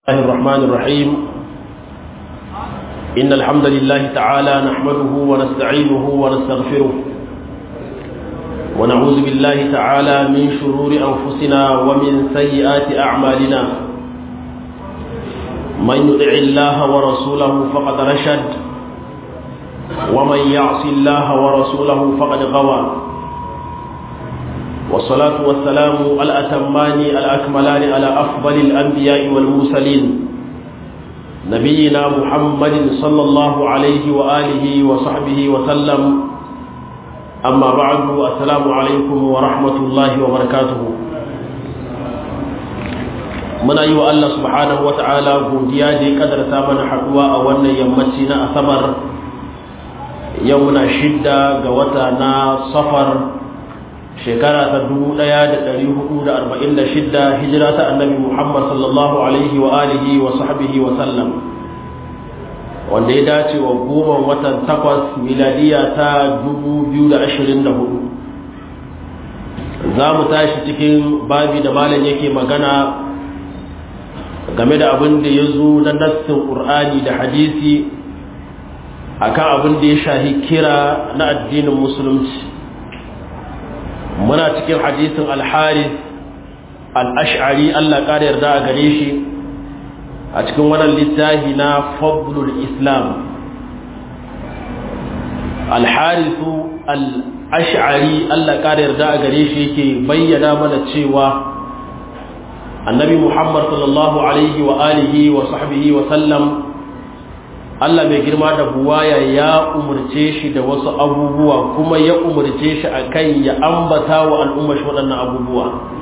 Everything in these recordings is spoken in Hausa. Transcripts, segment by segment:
الله الرحمن الرحيم إن الحمد لله تعالى نحمده ونستعينه ونستغفره ونعوذ بالله تعالى من شرور أنفسنا ومن سيئات أعمالنا من يطع الله ورسوله فقد رشد ومن يعص الله ورسوله فقد غوى والصلاة والسلام الأتمان الأكملان على أفضل الأنبياء والمرسلين نبينا محمد صلى الله عليه وآله وصحبه وسلم أما بعد السلام عليكم ورحمة الله وبركاته muna yi wa Allah subhanahu wa ta'ala godiya da ya kadarta mana haduwa a wannan yammaci na asabar yau muna shidda ga wata na safar shekara ta 1446 hijira ta annabi Muhammad sallallahu alaihi wa alihi wa sahbihi wa sallam wanda ya dace wa goma watan takwas miladiya ta 2024 za mu tashi cikin babi da malam yake magana game da abin da ya zo na nassin ƙur'ani da hadisi akan abin da ya shahi kira na addinin musulunci muna cikin hadisin alharis al'ash'ari Allah ƙara yarda a gare shi a cikin wannan littafi na fadlul islam alharisu al'ash'ari Allah ƙara yarda a gare shi yake bayyana mana cewa annabi muhammad sallallahu alaihi wa alihi wa sahbihi wa sallam Allah mai girma da buwaya ya umarce shi da wasu abubuwa kuma ya umarce shi a kan ya ambata wa al'umma shi waɗannan abubuwa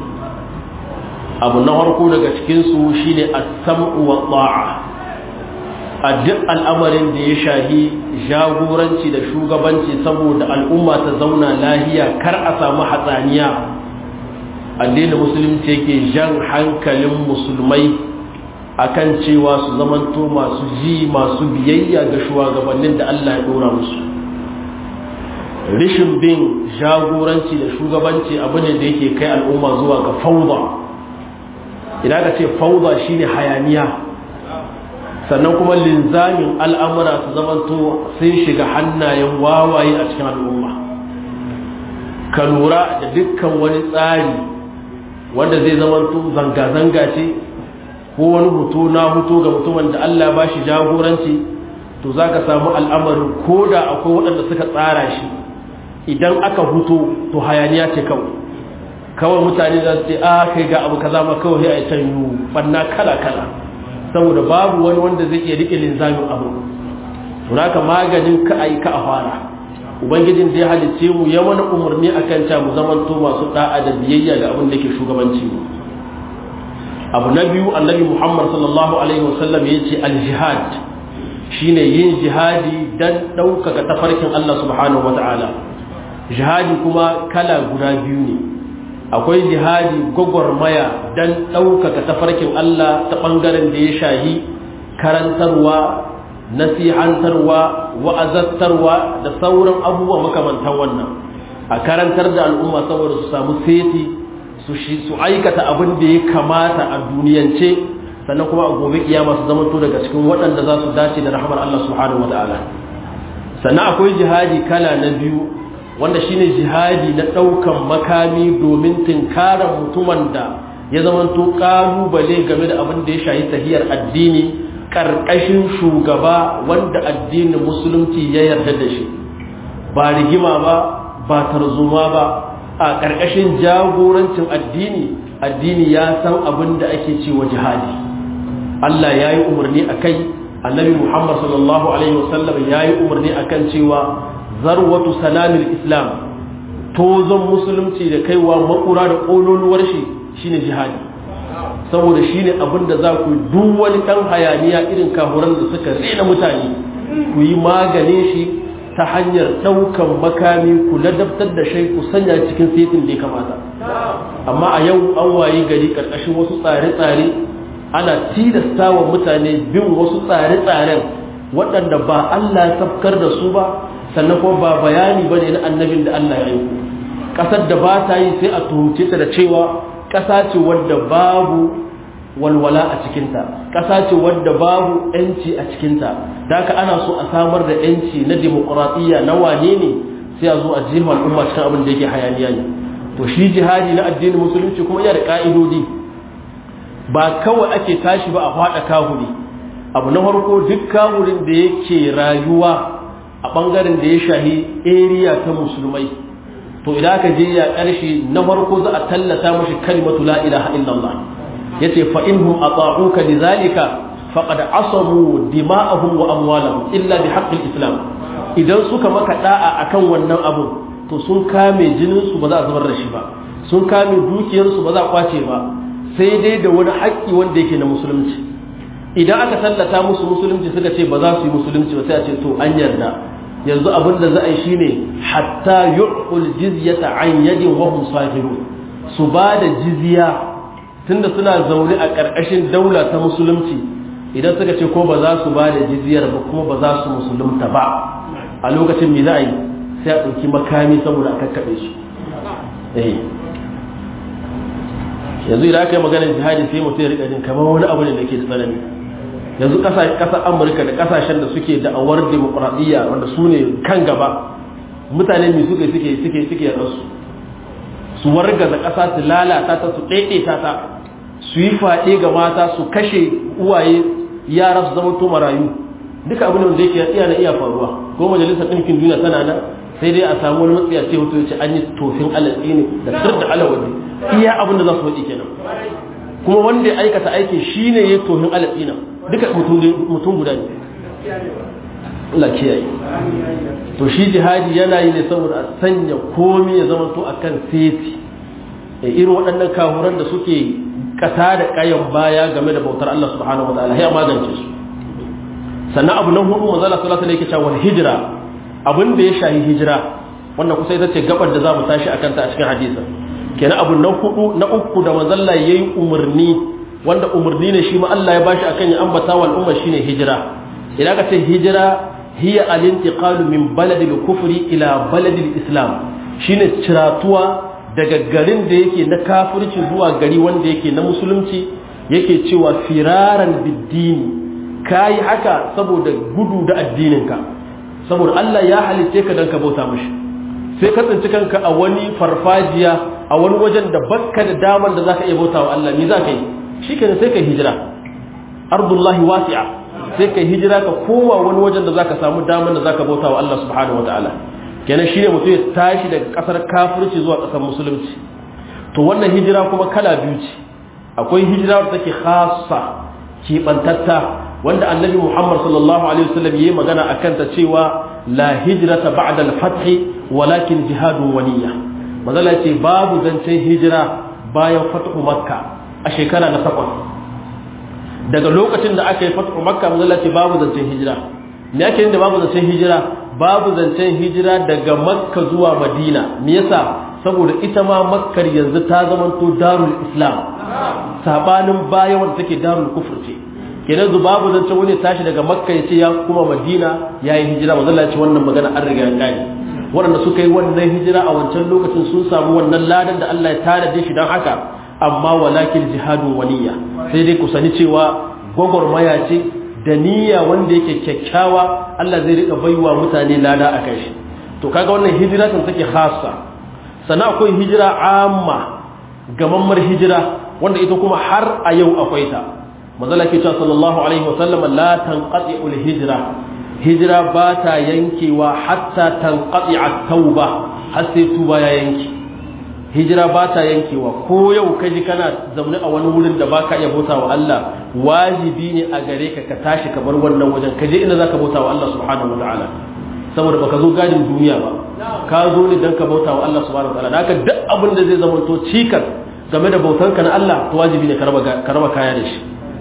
abu na harko daga cikinsu shi ne a sam'u wa tsa'a a duk al'amarin da ya shahi jagoranci da shugabanci saboda al'umma ta zauna lahiya kar a samu hatsaniya addinin musulunci yake jan hankalin musulmai akan cewa su zamanto masu ji masu biyayya ga shugabannin da Allah ya dora musu rishin bin jagoranci da shugabanci abu ne da yake kai al'umma zuwa ga fauda idan ka ce fauda shine hayaniya sannan kuma linzamin al'amura su zamanto sun shiga hannayen wawaye a cikin al'umma ka lura da dukkan wani tsari wanda zai zamanto zanga-zanga ce ko wani hoto na hoto ga mutumin da Allah ba shi jagoranci to za ka samu al'amarin ko da akwai waɗanda suka tsara shi idan aka huto to hayaniya ce kawai kawai mutane za su ce a kai ga abu kaza ma kawai a can yi banna kala kala saboda babu wani wanda zai iya rike linzamin abu to naka maganin ka ayi ka a fara ubangijin da ya halicce mu ya mana umarni akan ta mu zamanto masu da'a da biyayya ga abin da ke shugabanci mu abu na biyu annabi muhammad sallallahu alaihi wasallam ya ce aljihad shine yin jihadi don ɗaukaka tafarkin allah subhanahu wa ta'ala jihadi kuma kala guda biyu ne akwai jihadi gwagwarmaya don ɗaukaka tafarkin allah ta ɓangaren da ya shahi karantarwa nasihantarwa wa'azattarwa da sauran abubuwa makamantan wannan a karantar da al'umma saboda su samu seti su aikata abin da ya kamata a duniyance sannan kuma a gobe kiyama su zama to daga cikin waɗanda za su dace da rahmar Allah subhanahu wataala sannan akwai jihadi kala na biyu wanda shine jihadi na ɗaukan makami domin tinkarar mutumin da ya zama to ƙalubale game da abin da ya shahi tahiyar addini ƙarƙashin shugaba wanda addinin musulunci ya yarda da shi ba rigima ba ba tarzoma ba a ƙarƙashin jagorancin addini addini ya san abin da ake cewa jihadi Allah ya yi umarni a kai annabi Muhammad sallallahu Alaihi wasallam ya yi umarni a kan cewa zarwatu salamin islam tozon musulunci da kaiwa makura da ƙololuwar shi shine jihadi saboda shine abin da za ku duk wani ɗan hayaniya irin kahuran da suka rena mutane ku yi maganin shi ta hanyar ɗaukan makami ku ladabtar da shai ku sanya cikin setin da ya kamata amma a yau an wayi gari ƙarƙashin wasu tsare-tsare ana tilasta wa mutane bin wasu tsare-tsaren waɗanda ba Allah ya tafkar da su ba sannan kuma ba bayani ba ne na annabin da Allah ya aiko ƙasar da ba ta yi sai a tuhumce ta da cewa ƙasa ce wadda babu walwala a cikinta ƙasa ce wadda babu yanci a cikinta da haka ana so a samar da yanci na demokuraɗiyya na wane ne sai a zo a jefa al'umma cikin abin da yake hayaniya ne to shi jihadi na addinin musulunci kuma yana da ƙa'idodi ba kawai ake tashi ba a faɗa kahuri abu na farko duk kahurin da yake rayuwa a ɓangaren da ya shahi area ta musulmai to idan aka je ya ƙarshe na farko za a tallata mashi kalimatu la ilaha illallah yace fa inhum ata'uka lidhalika faqad asamu dima'ahum wa amwalahum illa bi haqqil islam idan suka maka da'a akan wannan abu to sun kame jinin su ba za a zubar da shi ba sun kame dukiyar su ba za a kwace ba sai dai da wani haƙƙi wanda yake na musulunci idan aka tallata musu musulunci suka ce ba za su yi musulunci ba sai a ce to an yarda yanzu abin da za a yi shine hatta yu'qul jizyata an yadin wa hum sahirun su ba da jizya tunda suna zaune a ƙarƙashin daula ta musulunci idan suka ce ko ba za su ba da jizyar ba kuma ba za su musulunta ba a lokacin me za a yi sai a ɗauki makami saboda a kakkaɓe su yanzu idan aka yi maganar jihadi sai mutum ya riƙa jin kamar wani abu ne da ke tsanani yanzu ƙasar amurka da ƙasashen da suke da'awar demokuraɗiyya wanda su ne kan gaba mutane mai suke suke suke suke rasu su wargaza ƙasa su lalata ta su ɗaiɗaita ta su yi faɗe ga mata su kashe uwaye yara su zama to marayu duka abin da yake iya na iya faruwa ko majalisar ɗinkin duniya tana nan sai dai a samu wani matsiya ce hoto ya ce an yi tofin alatsi ne da sir da alawaji iya abin da za su faɗi kenan kuma wanda ya aikata aikin shi ne ya tofin alatsi nan duka mutum guda ne Allah kiyaye to shi jihadi yana yi ne saboda a sanya komi ya zama to akan seti irin waɗannan kahuran da suke kasa da kayan baya game da bautar Allah subhanahu wataala ya magance su sannan abu na hudu manzo Allah sallallahu alaihi wasallam yake hijira abin da ya shahi hijira wannan kusa ita ce gabar da zamu tashi akan ta a cikin hadisi kenan abu na hudu na uku da manzo Allah yayi umarni wanda umarni ne shi ma Allah ya bashi akan ya ambata wal umma shine hijira idan ka ce hijira hiya al-intiqalu min baladil kufri ila baladil islam shine ciratuwa daga garin da yake na kafirci zuwa gari wanda yake na musulunci yake cewa firaran biddini kayi haka saboda gudu da addininka saboda Allah ya halitte ka dan ka bauta mishi sai ka tsinci kanka a wani farfajiya a wani wajen da bakka da daman da zaka iya bauta wa Allah me zaka yi shikenan sai kai hijira ardullahi wasi'a sai kai hijira ka kowa wani wajen da zaka samu daman da zaka bauta wa Allah subhanahu wataala kenan shine mutum ya tashi daga kasar kafirci zuwa kasar musulunci to wannan hijira kuma kala biyu ce akwai hijira da take khassa kibantatta wanda annabi Muhammad sallallahu alaihi wasallam yayi magana akan ta cewa la hijrata ba'da al-fath walakin jihadun waniya mazala ce babu zancen hijira bayan fathu makka a shekara na takwas daga lokacin da aka yi fathu makka mazala ce babu zancen hijira me yake da babu zancen hijira babu zancen hijira daga makka zuwa madina me yasa saboda ita ma makkar yanzu ta zamanto darul islam sabanin baya wanda take darul kufur ce kenan zu babu zancen wani tashi daga makka ya ce ya kuma madina ya yi hijira manzo Allah ya ce wannan magana an riga ya kare waɗanda suka yi wannan hijira a wancan lokacin sun samu wannan ladan da Allah ya tare da shi don haka amma walakin jihadun waniya sai dai ku sani cewa gwagwarmaya ce da niyya wanda yake kyakkyawa Allah zai rika baiwa mutane lada a kai shi to kaga wannan hijira kan take khassa sannan akwai hijira amma gamammar hijira wanda ita kuma har a yau akwai ta manzala ke cewa sallallahu alaihi wasallam la tanqati'ul hijra hijira ba ta yankewa hatta tanqati'a tauba har sai tuba ya yanke hijira ba ta yankewa ko yau ka ji kana zaune a wani wurin da baka iya bauta wa Allah wajibi ne a gare ka ka tashi ka bar wannan wajen ka je inda zaka bauta wa Allah subhanahu wataala saboda baka zo gadin duniya ba ka zo ne dan ka bauta wa Allah subhanahu wataala haka duk abin da zai zama to cikar game da bautanka na Allah to wajibi ne ka raba kaya da shi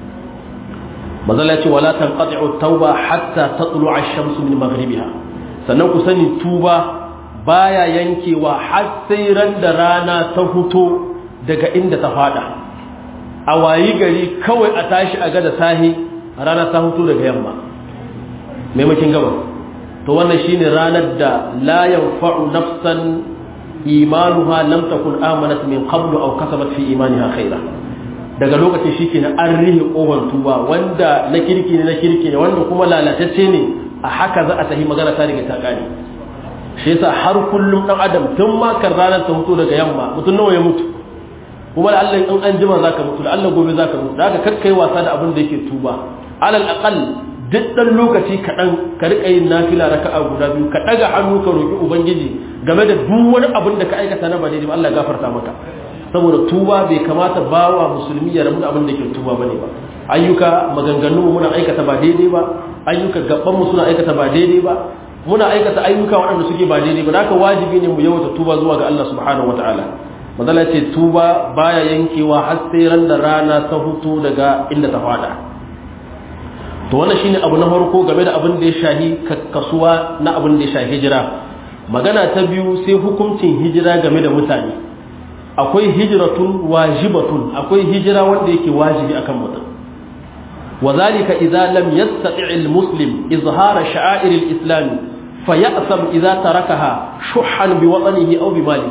mazala ce wala tanqati'u tauba hatta tatlu'a ash-shamsu min maghribiha sannan ku sani tuba baya yankewa har sai ran da rana ta huto daga inda ta fada a wayi gari kawai a tashi a gada sahi rana ta huto daga yamma maimakin gaba to wannan shine ranar da la yanfa'u nafsan imanuha lam takun amanat min qablu aw kasabat fi imaniha khaira daga lokacin shi ke na an rihe ƙofar tuba wanda na kirki ne na kirki ne wanda kuma lalatacce ne a haka za a tahi magana ta riga ta ƙare shi yasa har kullum ɗan adam tun ma kan ranar ta mutu daga yamma mutum nawa ya mutu kuma da Allah in an jima zaka mutu da Allah gobe zaka mutu da haka kakkai wasa da abin da yake tuba alal aqal duk dan lokaci kaɗan ka riƙa yin nafila raka'a guda biyu ka ɗaga hannu ka roƙi ubangiji game da duk wani abin da ka aikata na ba daidai ba Allah gafarta maka saboda tuba bai kamata bawa musulmi ya rabu da abin da ke tuba bane ba ayyuka maganganu muna aikata ba daidai ba ayyuka gaban mu suna aikata ba daidai ba muna aikata ayyuka waɗanda suke ba daidai ba haka wajibi ne mu yawaita tuba zuwa ga Allah subhanahu wataala madala ce tuba baya yankewa har sai ran da rana ta hutu daga inda ta fada to wannan shine abu na farko game da abin da ya shahi kasuwa na abin da ya shahi hijira magana ta biyu sai hukuncin hijira game da mutane akwai hijiratun wajibatun akwai hijira wanda yake wajibi akan mutum وذلك إذا لم يستطع المسلم إظهار شعائر الإسلام فيأثم إذا تركها شحا بوطنه أو بماله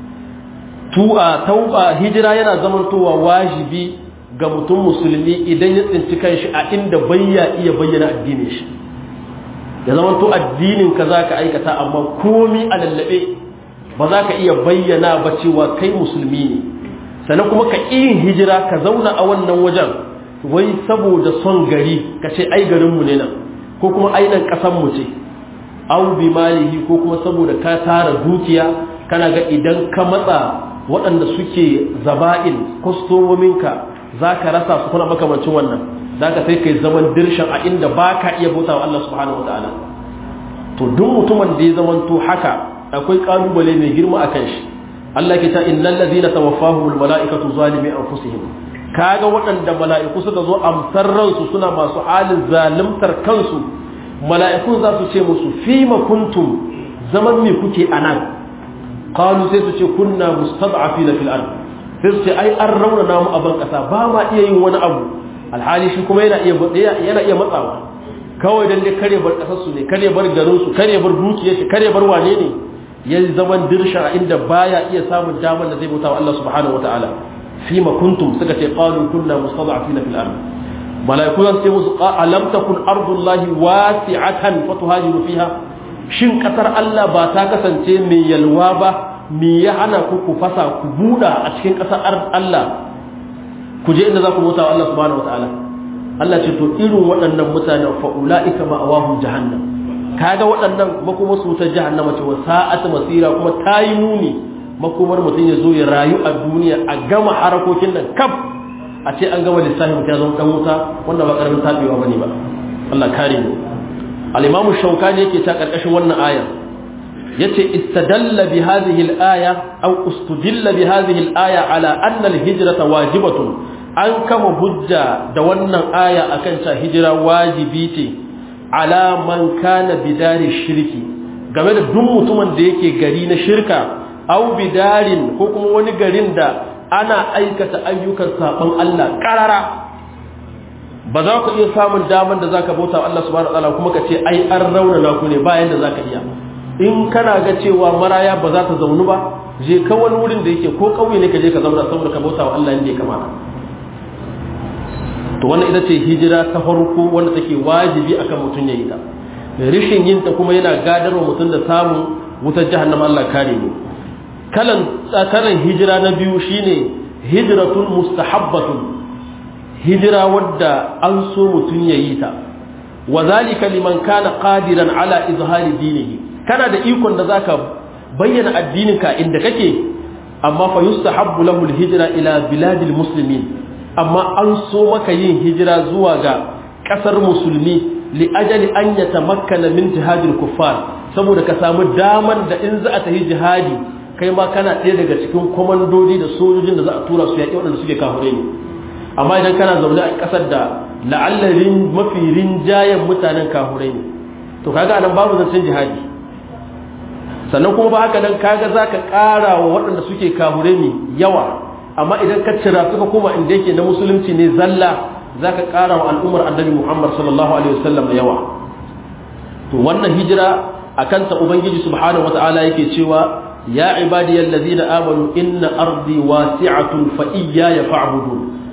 توبة هجرة yana zamantowa wajibi ga mutum musulmi idan ya tsinci kanshi a inda bayya iya bayyana addinin shi ya zamanto addinin ka zaka aikata amma komi a lallabe ba za ka iya bayyana ba cewa kai musulmi ne sannan kuma ka yin hijira ka zauna a wannan wajen wai saboda son gari ka ce ai garinmu ne nan ko kuma ai nan ƙasanmu ce au bi malihi ko kuma saboda ka tara dukiya kana ga idan ka matsa waɗanda suke zaba'in kwastomominka za ka rasa su kuna makamancin wannan za ka sai kai zaman dirshan a inda ba ka iya bauta wa Allah subhanahu wa ta'ala to duk mutumin da ya zamanto haka akwai kalubale mai girma a kan shi Allah ke ta innal ladina tawaffahumul mala'ikatu zalimi anfusihim kaga waɗanda mala'iku suka zo amsar ransu suna masu halin zalimtar kansu mala'iku za su ce musu fima kuntum zaman me kuke anan qalu sai su ce kunna mustad'afina fil ard sai su ce ai an raunana mu a ban kasa ba ma iya yin wani abu alhali shi kuma yana iya yana iya matsawa kawai dan dai kare bar kasar su ne kare bar garin su kare bar dukiyar shi kare bar wane ne ya zaman dirsha inda baya iya samun damar da zai bauta wa Allah subhanahu wataala fima kuntum suka ce qalu kunna mustad'afina fil ard malaiku zan ce musu alam takun ardullahi wasi'atan fatuhajiru fiha shin kasar Allah ba ta kasance mai yalwa ba me ya hana ku ku fasa ku buda a cikin kasar Allah ku je inda za ku bauta wa Allah subhanahu wataala Allah ce to irin waɗannan mutanen fa ulaika ma'awahum jahannam kaga waɗannan makomar su ta jahannama ce wa sa'at masira kuma tayi muni makomar mutum ya zo ya rayu a duniya a gama harakokin nan kaf a ce an gama lissafin mutum ya zama dan wuta wanda ba karamin tabewa bane ba Allah kare mu al-imamu shaukani yake ta karkashin wannan aya yace istadalla bi hadhihi al-aya aw ustudilla bi hadhihi al-aya ala anna al-hijrata wajibatun an kama hujja da wannan aya akan ta hijira wajibi ce ala man kana bidari shirki game da duk mutumin da yake gari na shirka au bidarin ko kuma wani garin da ana aikata ayyukan saban Allah karara ba za ku iya samun daman da zaka bauta wa Allah subhanahu wataala kuma ka ce ai an raunana ku ne bayan da zaka iya in kana ga cewa maraya ba za ta zaunu ba je ka wani wurin da yake ko kauye ne ka je ka zauna saboda ka bauta wa Allah inda ya kamata to wannan ita ce hijira ta farko wanda take wajibi akan mutum ya yi ta rishin yin ta kuma yana gadarwa mutum da samun wutar jahannama Allah kare mu kalan tsakanin hijira na biyu shine hijratun mustahabbatun hijira wadda an so mutum ya yi ta wa zalika liman kana qadiran ala izhari dinihi kana da ikon da zaka bayyana addininka inda kake amma fa yustahabbu lahu alhijra ila biladil muslimin amma an so maka yin hijira zuwa ga kasar musulmi li ajali an yatamakkana min jihadil kuffar saboda ka samu daman da in za a tafi jihadi kai ma kana ɗaya daga cikin komandodi da sojojin da za a tura su yaƙi waɗanda suke kahure ne amma idan kana zaune a ƙasar da la'allarin mafi rinjayen mutanen kahure ne to kaga anan babu zancen jihadi sannan kuma ba haka nan kaga za ka ƙara wa waɗanda suke kahure ne yawa amma idan ka cira suka koma inda yake na musulunci ne zalla za ka ƙara wa al'ummar annabi muhammad sallallahu alaihi wasallam da yawa to wannan hijira a kanta ubangiji subhanahu wata'ala yake cewa ya ibadiyal ladina amanu inna ardi wasi'atun fa iyaya fa'budun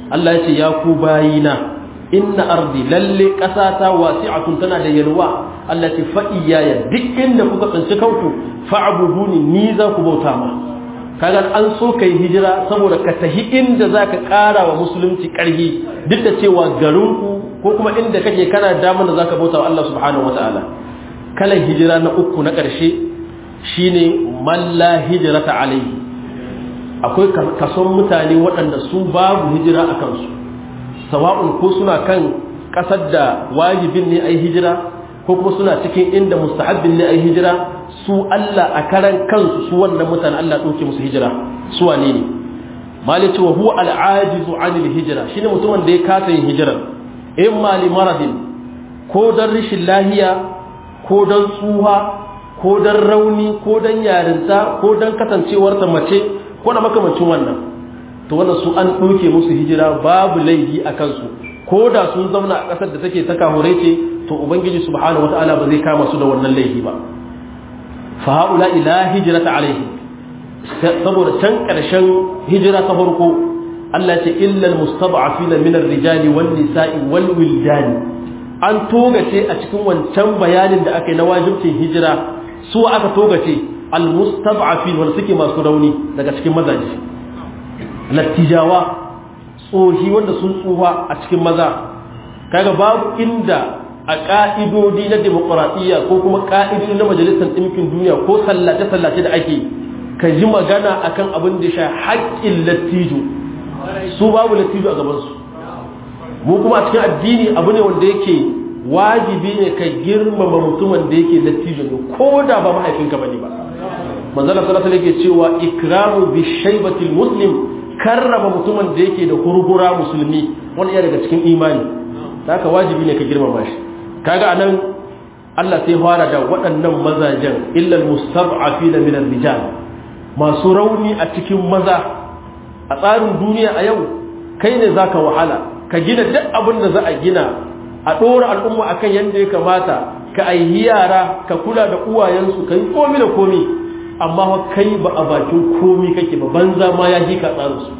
Allah ya ce ya ku bayina inna ardi lalle ƙasata wasi'atun tana da yalwa Allah ce fa iyaya duk inda kuka tsinci kanku fa'buduni ni za ku bauta ma kaga an so kai hijira saboda ka tahi inda zaka ƙara wa musulunci ƙarfi duk da cewa garinku ko kuma inda kake kana damar da zaka bauta wa Allah subhanahu wataala kalan hijira na uku na ƙarshe shine man la hijrata alayhi akwai kason mutane waɗanda su babu hijira a kansu sawa'un ko suna kan ƙasar da wajibin ne ai hijira ko kuma suna cikin inda mustahabbin ne ai hijira su Allah a karan kansu su wannan mutane Allah ɗauke musu hijira su wane ne malici wa huwa al'ajizu anil hijira shine mutumin da ya kasa yin hijirar in mali maradin ko dan rashin lahiya ko dan tsuha ko dan rauni ko dan yarinta ko dan kasancewar ta mace ko da makamancin wannan to wannan su an ɗauke musu hijira babu laifi a kansu ko da sun zauna a ƙasar da take ta kahure ce to ubangiji subhanahu wataala ba zai kama su da wannan laifi ba fa haula ila hijrata alaihi saboda can ƙarshen hijira ta farko Allah ce illa almustad'afina min ar-rijali wan nisa'i wal wildani an togace a cikin wancan bayanin da aka yi na wajibcin hijira su aka togace almustad'afin wanda suke masu rauni daga cikin mazaje lattijawa tsohi wanda sun tsufa a cikin maza kaga babu inda a ka'idodi na demokuraɗiyya ko kuma ka'idodi na majalisar ɗinkin duniya ko sallace-sallace da ake ka ji magana akan abin da sha haƙƙin lattijo su babu lattijo a gabansu mu kuma a cikin addini abu ne wanda yake wajibi ne ka girmama mutumin da yake lattijo ne ko da ba mahaifinka bane ba manzala sallallahu alaihi yake cewa ikramu bi shaybatil muslim karrama mutumin da yake da hurgura musulmi wani iya daga cikin imani haka wajibi ne ka girmama shi kaga anan Allah sai fara da waɗannan mazajen illal mustad'afina min ar-rijal masu rauni a cikin maza a tsarin duniya a yau kai ne zaka wahala ka gina duk abin da za a gina a ɗora al'umma akan yadda ya kamata ka aihi yara ka kula da uwayensu ka yi komi da komi amma wa kai ba a bakin komi kake ba banza ma ya ji ka tsarinsu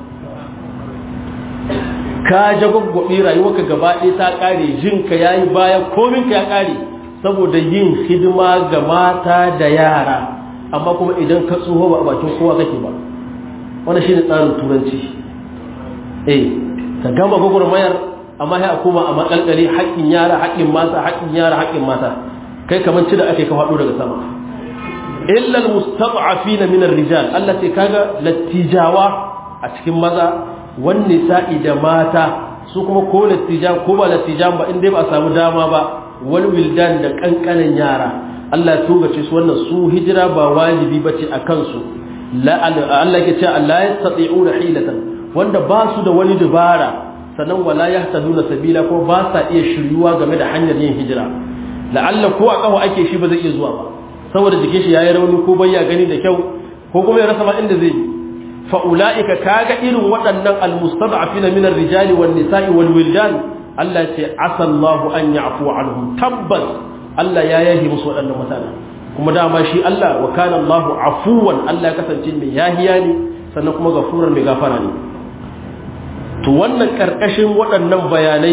ka jagwagwaɓe rayuwarka gaba ɗaya ta ƙare jinka ya yi baya kominka ya ƙare saboda yin hidima ga mata da yara amma kuma idan ka tsoho ba a bakin kowa kake ba wani shi ne tsarin turanci eh ka gama gwagwarmayar amma sai a koma a makalkale haƙƙin yara haƙƙin mata haƙƙin yara haƙƙin mata kai kamar ci da ake ka faɗo daga sama illa almustad'afina min ar-rijal Allah ce kaga lattijawa a cikin maza wan nisa'i da mata su kuma ko lattijan ko ba lattijan ba in dai ba a samu dama ba wal wildan da kankanan yara Allah ya togace su wannan su hijira ba wajibi bace a kansu la Allah ya ce Allah yastati'una hilatan wanda ba su da wani dubara sannan wala yahtaduna sabila ko ba sa iya shiryuwa game da hanyar yin hijira la'alla ko a kawo ake shi ba zai iya zuwa ba saboda jikin shi yayi rauni ko bai ya gani da kyau ko kuma ya rasa ma inda zai fa ulaika kaga irin waɗannan almustad'afina min ar-rijali wan nisa'i wal wildan Allah ce asallahu an ya'fu anhum tabbas Allah ya yahi musu waɗannan mutane kuma dama shi Allah wa kana Allahu afuwan Allah ya kasance mai yahiya ne sannan kuma gafuran mai gafara ne to wannan karkashin waɗannan bayanai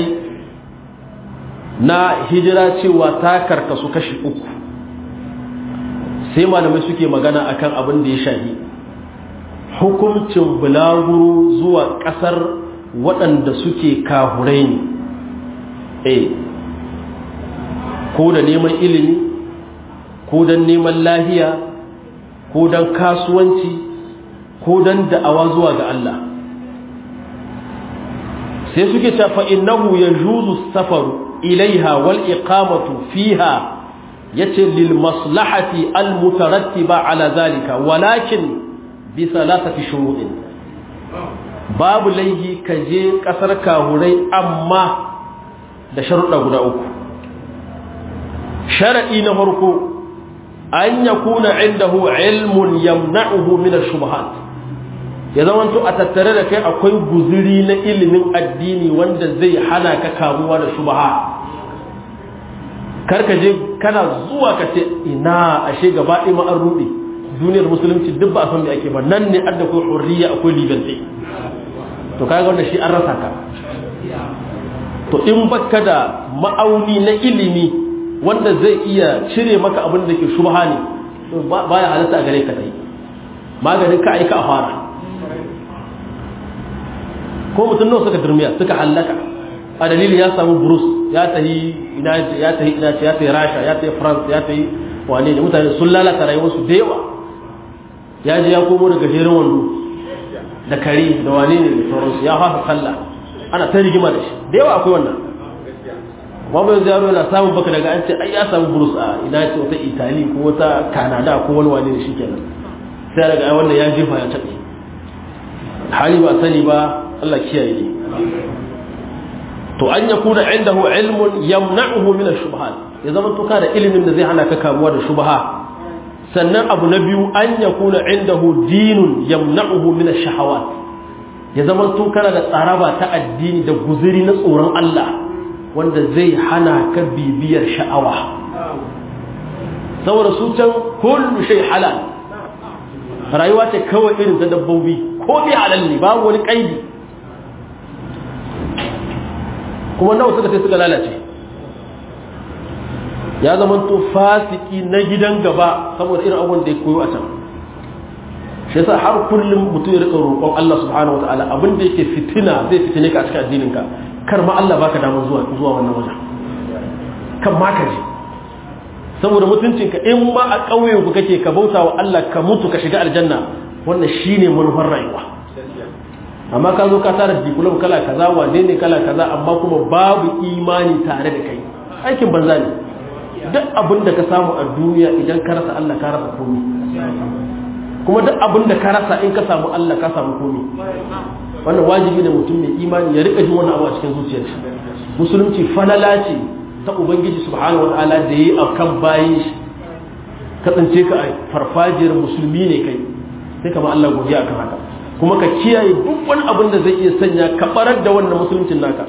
na hijira cewa ta karkasu kashi uku sai malamai suke magana akan abin da ya shahi hukuncin bulaguro zuwa ƙasar waɗanda suke kahurai ne eh ko da neman ilimi ko don neman lahiya ko don kasuwanci ko don da'awa zuwa ga Allah sai suke ta fa'innahu ya juzu safaru ilaiha wal iqamatu fiha yace lil maslahati al mutarattiba ala zalika walakin bi salasati shuruɗin babu laihi ka je ƙasar kahurai amma da sharuɗa guda uku shara'i na farko an ya kuna indahu ilmun yamna'uhu min ash-shubuhat ya zamanto a tattare da kai akwai guzuri na ilimin addini wanda zai hana ka kamuwa da shubha karka je kana zuwa ka ce ina ashe gaba ɗaya ma an ruɗe duniyar musulunci duk ba a san me ake ba nan ne adda ko hurriya akwai liberty to kaga wanda shi an rasa ka to in baka da ma'auni na ilimi wanda zai iya cire maka abin da ke shubha ne to baya halatta a gare ka dai maganin ka aika a fara ko mutum nawa suka durmiya suka hallaka a dalilin ya samu burus ya tahi ina ya tahi ina ya tahi rasha ya tahi france ya tahi wane ne mutane sun lalata rayuwarsu da yawa ya je ya komo daga jerin wando da kare da wane ne da sauransu ya fasa sallah ana ta rigima da shi da yawa akwai wannan babu yanzu yaro yana samun baka daga an ce ai ya samu burus a ina ce wata itali ko wata kanada ko wani wane ne shi kenan sai daga ai wannan ya jefa ya taɓe hali ba sani ba Allah kiyaye ne to an yakuna indahu ilmun yamna'uhu min ash-shubuhat ya zama to da ilimin da zai hana ka kamuwa da shubha sannan abu na biyu an yakuna indahu dinun yamna'uhu min ash-shahawat ya zama to kana da tsaraba ta addini da guzuri na tsoron Allah wanda zai hana ka bibiyar sha'awa saboda su can kullu shay halal rayuwa ce kawai irin ta dabbobi ko bi halal ne babu wani kaidi kuma nawa suka sai suka lalace ya zama to fasiki na gidan gaba saboda irin abubuwan da ya koyo a can shi yasa har kullum mutum ya rika roƙon Allah subhanahu wataala abin da yake fitina zai fitine ka a cikin addinin ka kar ma Allah baka damar zuwa zuwa wannan wajen kan ma ka je saboda mutuncin ka in ma a ƙauyen ku kake ka bauta wa Allah ka mutu ka shiga aljanna wannan shine manufar rayuwa amma ka zo ka tara diplom kala kaza wane ne kala kaza amma kuma babu imani tare da kai aikin banza ne duk abin da ka samu a duniya idan ka rasa Allah ka rasa komai kuma duk abin da ka rasa in ka samu Allah ka samu komai wannan wajibi ne mutum mai imani ya rika jin wannan abu a cikin zuciyarsa musulunci falala ce ta ubangiji subhanahu wataala da yi akan bayin shi ka tsince ka a farfajiyar musulmi ne kai sai kama Allah godiya akan haka kuma ka kiyaye duk wani abin da zai iya sanya ka barar da wannan musuluncin naka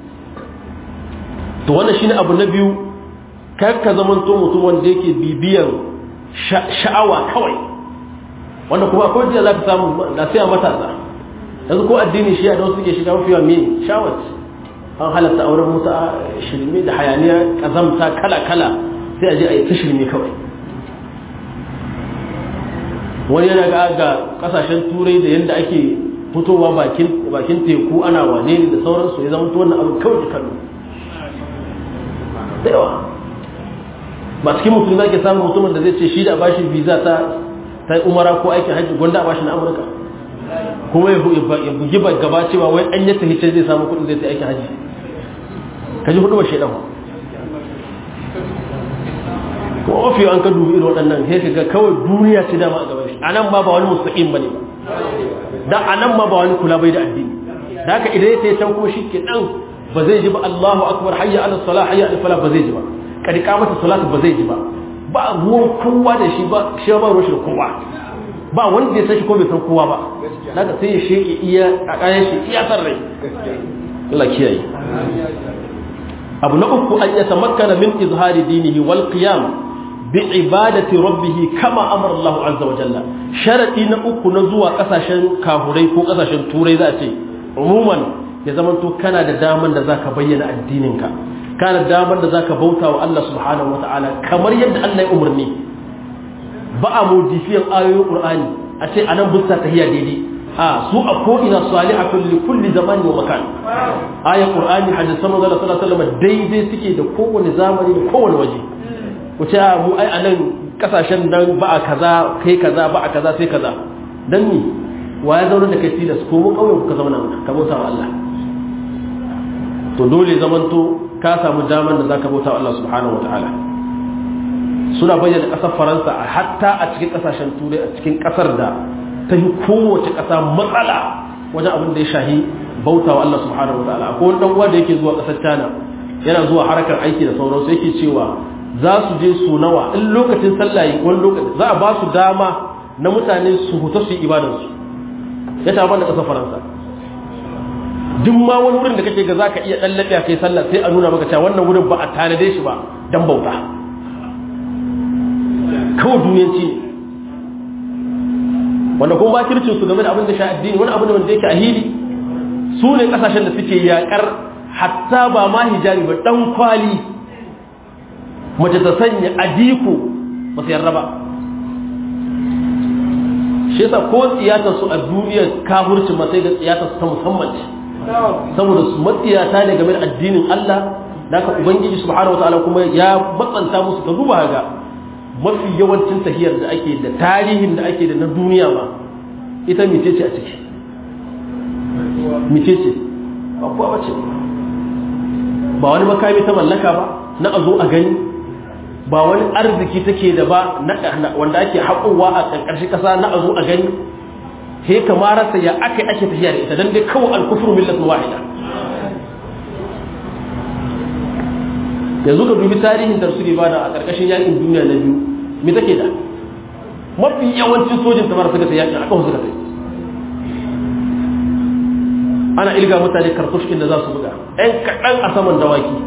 to wannan shine abu na biyu kar ka zamanto mutum wanda yake bibiyan sha'awa kawai wanda kuma akwai jiya za ka samu na sai matasa yanzu ko addini shi da wasu suke shiga mafiya me shawat an halatta auren musa shirme da hayaniya kazamta kala kala sai a je a yi ta shirme kawai wani yana ga ga kasashen turai da yadda ake fitowa bakin teku ana wane ne da sauransu ya zama wannan abu kawai da kallo da yawa ba cikin mutum za ke samun mutumin da zai ce shi da bashi visa ta ta umara ko aikin hajji gwanda a bashi na amurka kuma ya bugi gaba cewa wai an yata hicce zai samu kudin zai ta aikin hajji ka ji hudu ba shaidan kuma mafi an ka dubi irin waɗannan sai ka ga kawai duniya ce dama a gaban shi a nan ma ba wani mustaƙin ba ne da a nan ma ba wani kula bai da addini da haka idan ya tayi can kuma shi ke ɗan ba zai ji ba Allahu akbar hayya ala salah hayya ala falah ba zai ji ba kadi kamata salatu ba zai ji ba ba ruwan kowa da shi ba shi ba ruwan shi da kowa ba wanda ya san shi ko bai san kowa ba daga sai ya sheke iya a kayan shi iya san rai Allah kiyaye abu na uku an yatamakkana min izhari dinihi wal qiyam bi ibadati rabbih kama amara Allah azza wa jalla sharadi na uku na zuwa kasashen kafurai ko kasashen turai za a ce umuman ya zamanto kana da daman da zaka bayyana addininka kana da daman da zaka bauta wa Allah subhanahu wataala kamar yadda Allah ya umarni ba a modifiyan ayoyin Qur'ani a ce anan busta tahiya daidai a su a ko ina salihatun li kulli zamani wa makan ayan Qur'ani hadisan manzo sallallahu alaihi wasallam daidai suke da kowane zamani da kowane waje ku ce mu ai anan kasashen nan ba a kaza kai kaza ba a kaza sai kaza dan ni wa ya zauna da kai tilas ko mu kauyen ku ka zauna mana ka bauta wa Allah to dole zamanto ka samu daman da zaka bauta wa Allah subhanahu wataala suna bayyana kasar Faransa a hatta a cikin kasashen turai a cikin kasar da ta yi kowace kasa matsala wajen abin da ya shahi bauta wa Allah subhanahu wataala akwai wani dan uwa da yake zuwa kasar China yana zuwa harkar aiki da sauransu yake cewa za su je su nawa in lokacin sallah wani lokaci za a ba su dama na mutane su huta su yi ibadarsu ya taɓa da ƙasar faransa duk ma wani wurin da kake ga za ka iya ɗallaɓe a kai sallah sai a nuna maka cewa wannan wurin ba a tanade shi ba don bauta kawai duniyanci ne wanda kuma bakircin su game da abin da sha addini wani abin da wanda yake a hili su ne kasashen da suke yakar hatta ba ma hijabi ba dan kwali mace ta sanya adiko ba su yarda ba shi yasa ko tsiyatar su a duniyar kafirci ma sai ga tsiyatar su ta musamman ce saboda su matsiyata ne game da addinin Allah da ka ubangiji subhanahu wataala kuma ya matsanta musu ka duba ga mafi yawancin tahiyar da ake da tarihin da ake da na duniya ma ita mice ce a ciki mice ce ba kuwa bace ba wani makami ta mallaka ba na a zo a gani ba wani arziki take da ba wanda ake haƙowa a ƙarƙashin ƙasa na a zo a gani he kamararsa ya aka ake tafiya da ita don dai kawai alkufur millatun wahida yanzu ka dubi tarihin da suke bada a ƙarƙashin yakin duniya na biyu me take da mafi yawancin sojin samar suka sai yakin aka suka sai ana ilga mutane kartushkin da za su buga ɗan kaɗan a saman dawaki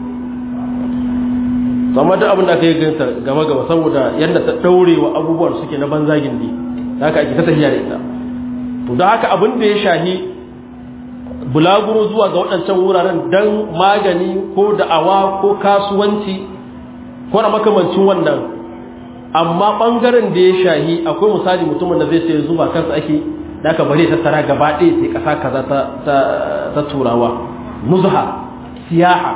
amma duk abin da aka yi ganta gama gaba saboda yadda ta ɗaure wa abubuwan suke na banzagin ne da haka ake ta tafiya da ita to da haka abin da ya shahi bulaguro zuwa ga waɗancan wuraren don magani ko da'awa ko kasuwanci ko na makamancin wannan amma ɓangaren da ya shahi akwai misali mutumin da zai sai zuba kansa ake da aka bari tattara gaba ɗaya sai ƙasa kaza ta turawa nuzha siyaha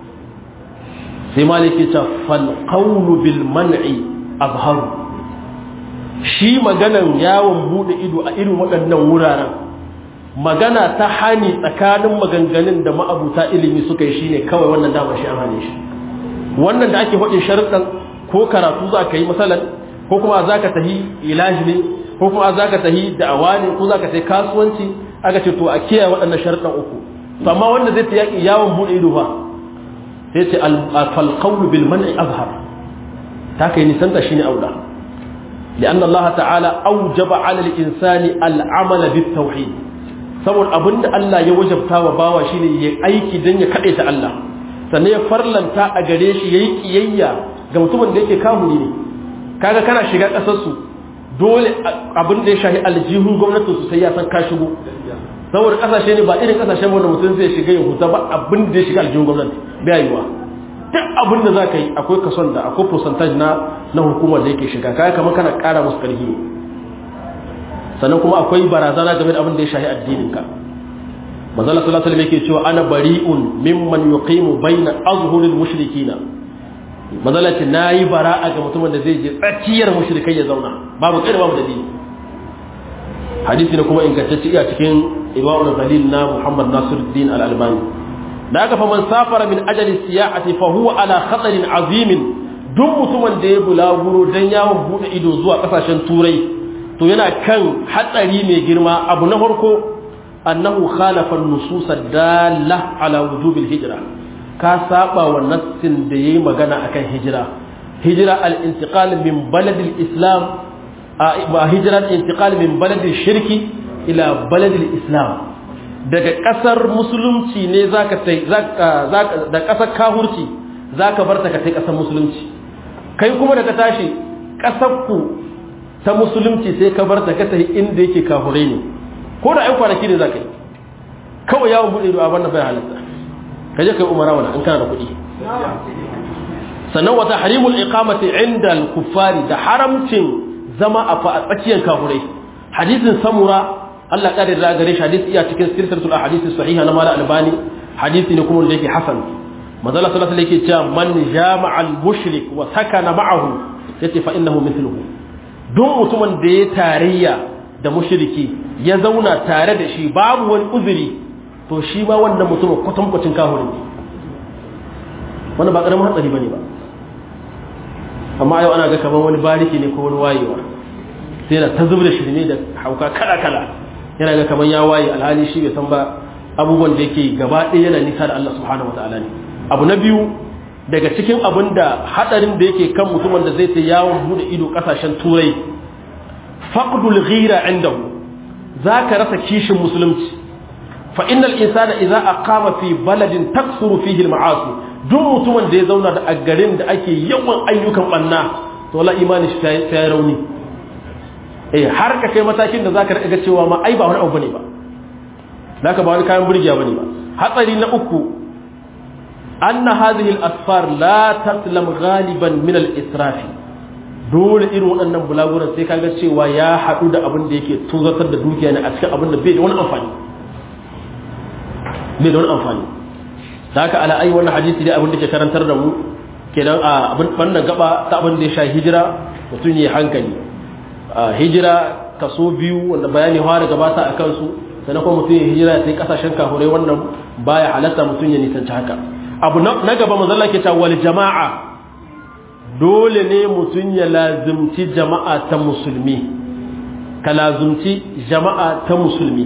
sai maliki ta falƙaunu bil man'i azharu shi maganan yawon bude ido a irin waɗannan wuraren magana ta hani tsakanin maganganun da ma'abuta ilimi suka yi shine kawai wannan damar shi an hane shi wannan da ake faɗin sharuɗan ko karatu za ka yi masalan ko kuma za ka tahi ilahi ne ko kuma za ka tahi da'awa ne ko za ka tahi kasuwanci aka ce to a kiyaye waɗannan sharuɗan uku to amma wanda zai ta yaƙi yawon bude ido ba sai ce falqawlu bil man'i azhar ta kai nisanta shine aula لأن الله تعالى أوجب على الإنسان العمل بالتوحيد saboda abinda Allah ya wajabta wa bawa shine ya aiki dan ya kade ta Allah sannan ya farlanta a gare shi yayi kiyayya ga mutumin da yake kamuni ne kaga kana shiga kasar su dole abin da ya shahi aljihun gwamnatin su sai ya san ka shigo saboda kasashe ne ba irin kasashen wanda mutum zai shiga ya huta ba abin da ya shiga aljihun gwamnati bai yiwa duk abin da za ka yi akwai kason da akwai percentage na na hukumar da yake shiga kaya kamar kana kara musu karhi sannan kuma akwai barazana game da abin da ya shahi addininka manzala sallallahu alaihi yake cewa ana bari'un mimman yuqimu baina azhuril mushrikina manzala ce nayi bara'a ga mutumin da zai je tsakiyar mushrikai ya zauna babu kai babu dalili hadisi ne kuma ingantacce iya cikin ibawul dalil na Muhammad Nasiruddin al-Albani da aka fa man safara min ajali siyahati fa huwa ala khatarin azimin duk mutumin da ya bulaguro dan yawon bude ido zuwa kasashen turai to yana kan hatsari mai girma abu na farko annahu khalafa an-nusus dalla ala wujub al-hijra ka saba wa nassin da yayi magana akan hijira hijra al-intiqal min balad al-islam a hijra al-intiqal min balad al-shirki ila balad al-islam daga ƙasar musulunci ne zaka tai da ƙasar kahurci zaka bar ta ka tai ƙasar musulunci kai kuma da ka tashi ƙasar ku ta musulunci sai ka bar ta ka tafi inda yake kafurai ne ko da ai kwanaki ne zaka yi kawai yawon buɗe ido a wannan bai halatta ka je kai umara wala in kana da kuɗi sannan wata harimul iqamati inda al-kuffari da haramcin zama a tsakiyar kafurai hadisin samura Allah ƙarin da gare shi hadisi iya cikin silsilatul ahadith sahiha na mala albani hadisi ne kuma da yake hasan manzala sallallahu alaihi yake cewa man jama'a al-mushrik wa sakana ma'ahu yace fa innahu mithluhu duk mutumin da ya tarayya da mushriki ya zauna tare da shi babu wani uzuri to shi ma wannan mutumin kwatankwacin kahurin ne wannan ba karamin hatsari bane ba amma yau ana ga kamar wani bariki ne ko wani wayewa sai da ta zubar da shirme da hauka kala kala yana ga kamar ya waye alhali shi bai san ba abubuwan da yake gaba ɗaya yana nisa da Allah subhanahu wataala ne abu na biyu daga cikin abin da hadarin da yake kan mutumin da zai ta yawon bude ido kasashen turai faqdul ghira indahu zaka rasa kishin musulunci fa innal insana idza aqama fi baladin taksuru fihi al-ma'asi duk mutumin da ya zauna da a garin da ake yawan ayyukan banna to la imani shi ta rauni eh har ka kai matakin da zaka riga cewa ma ai ba wani abu bane ba da ka ba wani kayan burgiya bane ba hatsari na uku anna hadhihi al-asfar la taslam ghaliban min al-israf dole irin waɗannan bulaguran sai kaga cewa ya haɗu da abin da yake tuzatar da dukiya ne a cikin abin da bai da wani amfani bai da wani amfani da haka ala ai wannan hadisi dai abin da ke karantar da mu kenan a abin wannan gaba ta abin da ya sha hijira mutum ya hankali hijira kaso biyu wanda bayani fara gabata a kansu sannan kuma mutum ya hijira sai kasashen kafurai wannan baya halatta mutum ya nisanci haka abu na gaba mazalla ke cewa wal jama'a dole ne mutum ya lazimci jama'a ta musulmi ka lazimci jama'a ta musulmi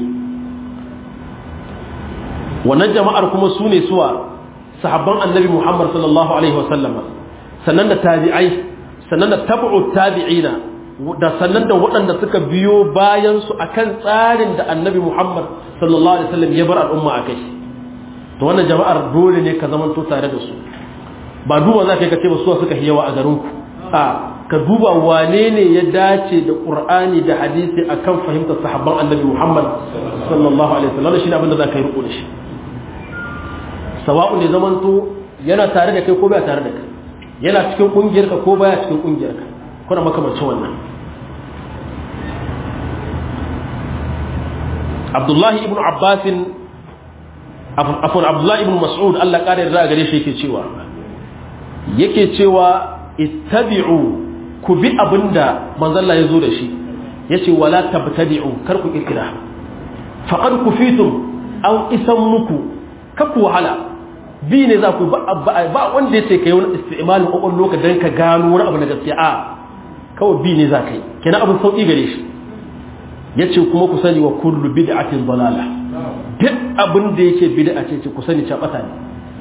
wannan jama'ar kuma su ne suwa sahabban annabi muhammad sallallahu alaihi wasallama sannan da tabi'ai sannan da tabu'u tabi'ina da sannan da waɗanda suka biyo bayan su akan tsarin da annabi muhammad sallallahu alaihi wasallam ya bar al'umma a kai to wannan jama'ar dole ne ka zamanto tare da su ba duba za ka yi ka ce ba suwa suka yawa a garinku a ka duba wane ne ya dace da qur'ani da hadisi akan fahimtar sahabban annabi muhammad sallallahu alaihi wasallam shi ne abin da za ka yi riko da shi sawa'u ne zamanto yana tare da kai ko baya tare da kai yana cikin kungiyarka ko baya cikin kungiyarka kuna makamancin wannan abdullahi ibn abbasin afon abdullahi ibn mas'ud Allah ƙara yarda gare shi yake cewa yake cewa ittabi'u ku bi abinda manzon Allah ya zo da shi yace wala tabtadi'u kar ku kirkira faqad kufitum aw isan muku kaku wahala bi ne za ku ba wanda ya ce ka yi wani istimalin ƙwaƙwar loka don ka gano wani abu na gaskiya a kawai bi ne za ka yi kenan abin sauƙi gare shi ya ce kuma ku sani wa kullu bid'atin dalala duk abin da yake bid'a ce ce ku sani ca ɓata ne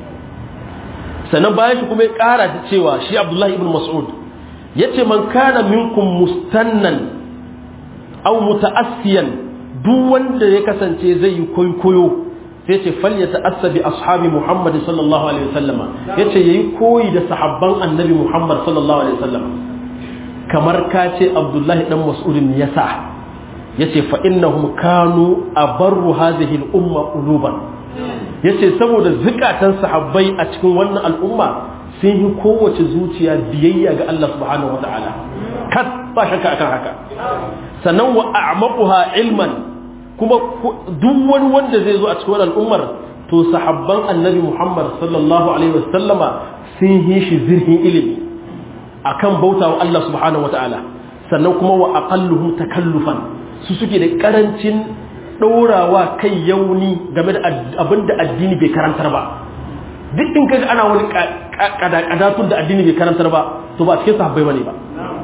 sannan bayan shi kuma ya ƙara da cewa shi abdullahi ibn mas'ud ya ce man kana minkum mustannan au muta'assiyan duk wanda ya kasance zai yi kwaikwayo sai ce falya ta'assa bi ashabi Muhammad sallallahu alaihi wasallama yace yayi koyi da sahabban annabi Muhammad sallallahu alaihi wasallama kamar ka ce Abdullahi dan Mas'ud ne yasa yace fa innahum kanu abarru hadhihi al-umma quluban yace saboda zukatan sahabbai a cikin wannan al'umma sun yi kowace zuciya biyayya ga Allah subhanahu wataala kat ba shakka akan haka sannan wa a'maquha ilman kuma duk wani wanda zai zo a cikin wannan al'ummar to sahabban annabi Muhammad sallallahu alaihi wasallama sun yi shi zirhin ilimi akan bautawa Allah subhanahu wataala sannan kuma wa aqalluhum takallufan su suke da karancin ɗorawa kai yauni game da abin da addini bai karantar ba duk in kaga ana wani kadadatun da addini bai karantar ba to ba cikin sahabbai bane ba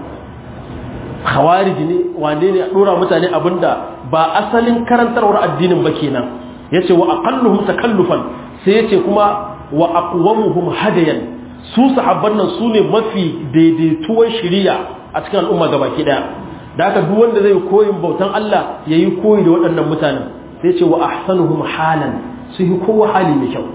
khawarij ne wane ne a dora mutane abinda ba asalin karantarwar addinin ba kenan yace wa aqalluhum takallufan sai yace kuma wa aqwamuhum hadayan su sahabban nan su ne mafi daidaituwar shiriya a cikin al'umma gabaki daya da haka duk wanda zai koyin bautan Allah yayi koyi da waɗannan mutanen sai ce wa ahsanuhum halan su yi kowa hali mai kyau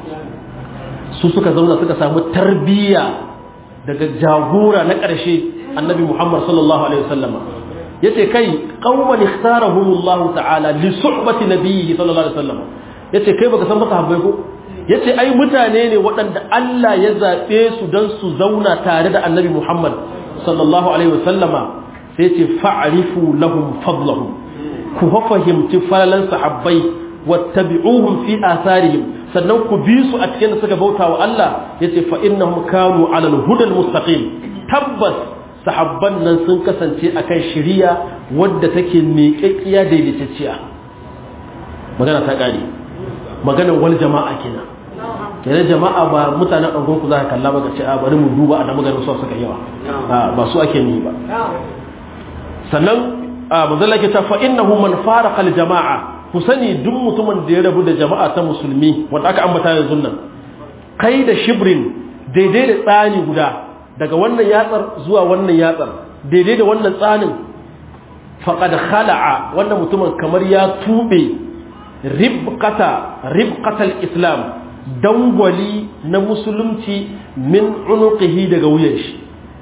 su suka zauna suka samu tarbiyya daga jagora na ƙarshe annabi Muhammad sallallahu alaihi wasallama yace kai qauman ikhtarahumullah ta'ala li suhbati nabiyhi sallallahu alaihi wasallama yace kai baka san masa habbai ko yace ai mutane ne waɗanda Allah ya zabe su dan su zauna tare da annabi Muhammad sallallahu alaihi wasallama sai ce fa'arifu lahum fadlahum ku fahimci falalan sahabbai wattabi'uhum fi atharihim sannan ku bi su a cikin da suka bauta wa Allah yace fa innahum kanu 'ala al-hudal mustaqim tabbas sahabban nan sun kasance akan shiriya wadda take miƙaƙiya daidaitacciya magana ta ƙare maganar wal jama'a kenan kenan jama'a ba mutanen ɗangon ku za ka kalla ba ka ce a bari mu duba a da maganar su suka yawa ba su ake ni ba sannan manzala ke ta fa innahu man faraqa al jama'a ku sani duk mutumin da ya rabu da jama'a ta musulmi wanda aka ambata yanzu nan kai da shibrin daidai da tsani guda daga wannan yatsar zuwa wannan yatsar daidai da wannan tsanin faqad khala'a wannan mutumin kamar ya tube ribqata ribqatal islam dangwali na musulunci min unuqihi daga wuyan shi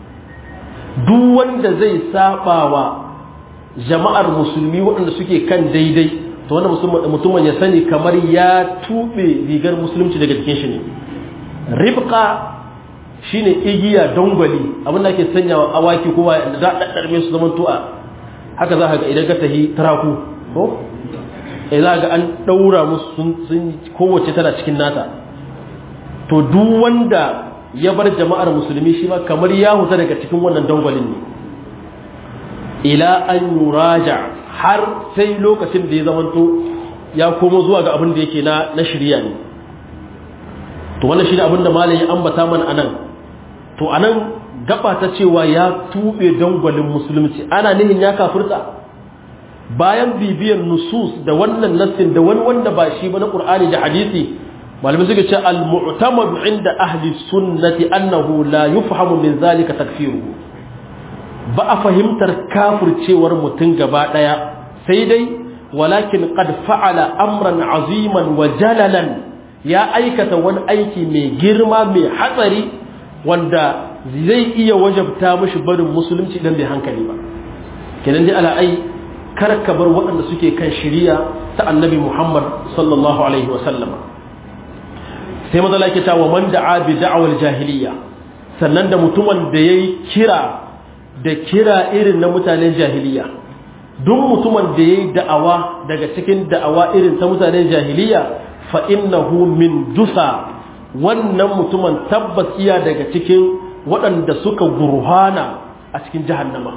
duk wanda zai sabawa jama'ar musulmi waɗanda suke kan daidai to wannan mutumin ya sani kamar ya tube rigar musulunci daga cikin shi ne ribqa shine igiya dangwali abin da ake sanyawa awaki kowa da za a daddarme su zaman tu'a haka za ka ga idan ka tahi taraku ko eh za ga an daura musu sun kowace tana cikin nata to duk wanda ya bar jama'ar musulmi shi ma kamar ya huta daga cikin wannan dangwalin ne ila an yuraja har sai lokacin da ya zamanto ya komo zuwa ga abin da yake na na shirya ne to wannan shi ne abin da malam ya ambata mana anan to anan gaba ta cewa ya tube dangwalin musulunci ana nihin ya kafirta bayan bibiyan nusus da wannan nassin da wani wanda ba shi ba na qur'ani da hadisi malamai suka ce al-mu'tamad inda ahli sunnati annahu la yufhamu min zalika takfiruhu ba a fahimtar kafircewar mutum gaba daya sai dai walakin qad fa'ala amran aziman wa jalalan ya aikata wani aiki mai girma mai hatsari wanda zai iya wajabta mishi barin musulunci idan bai hankali ba kenan dai ala ai kar ka bar waɗanda suke kan shiriya ta annabi Muhammad sallallahu alaihi wa sallama sai mazala ke ta wa man da'a bi da'awar jahiliya sannan da mutumin da yayi kira da kira irin na mutanen jahiliya duk mutumin da yayi da'awa daga cikin da'awa irin ta mutanen jahiliya fa innahu min dusa wannan mutumin tabbas iya daga cikin waɗanda suka gurhana a cikin jahannama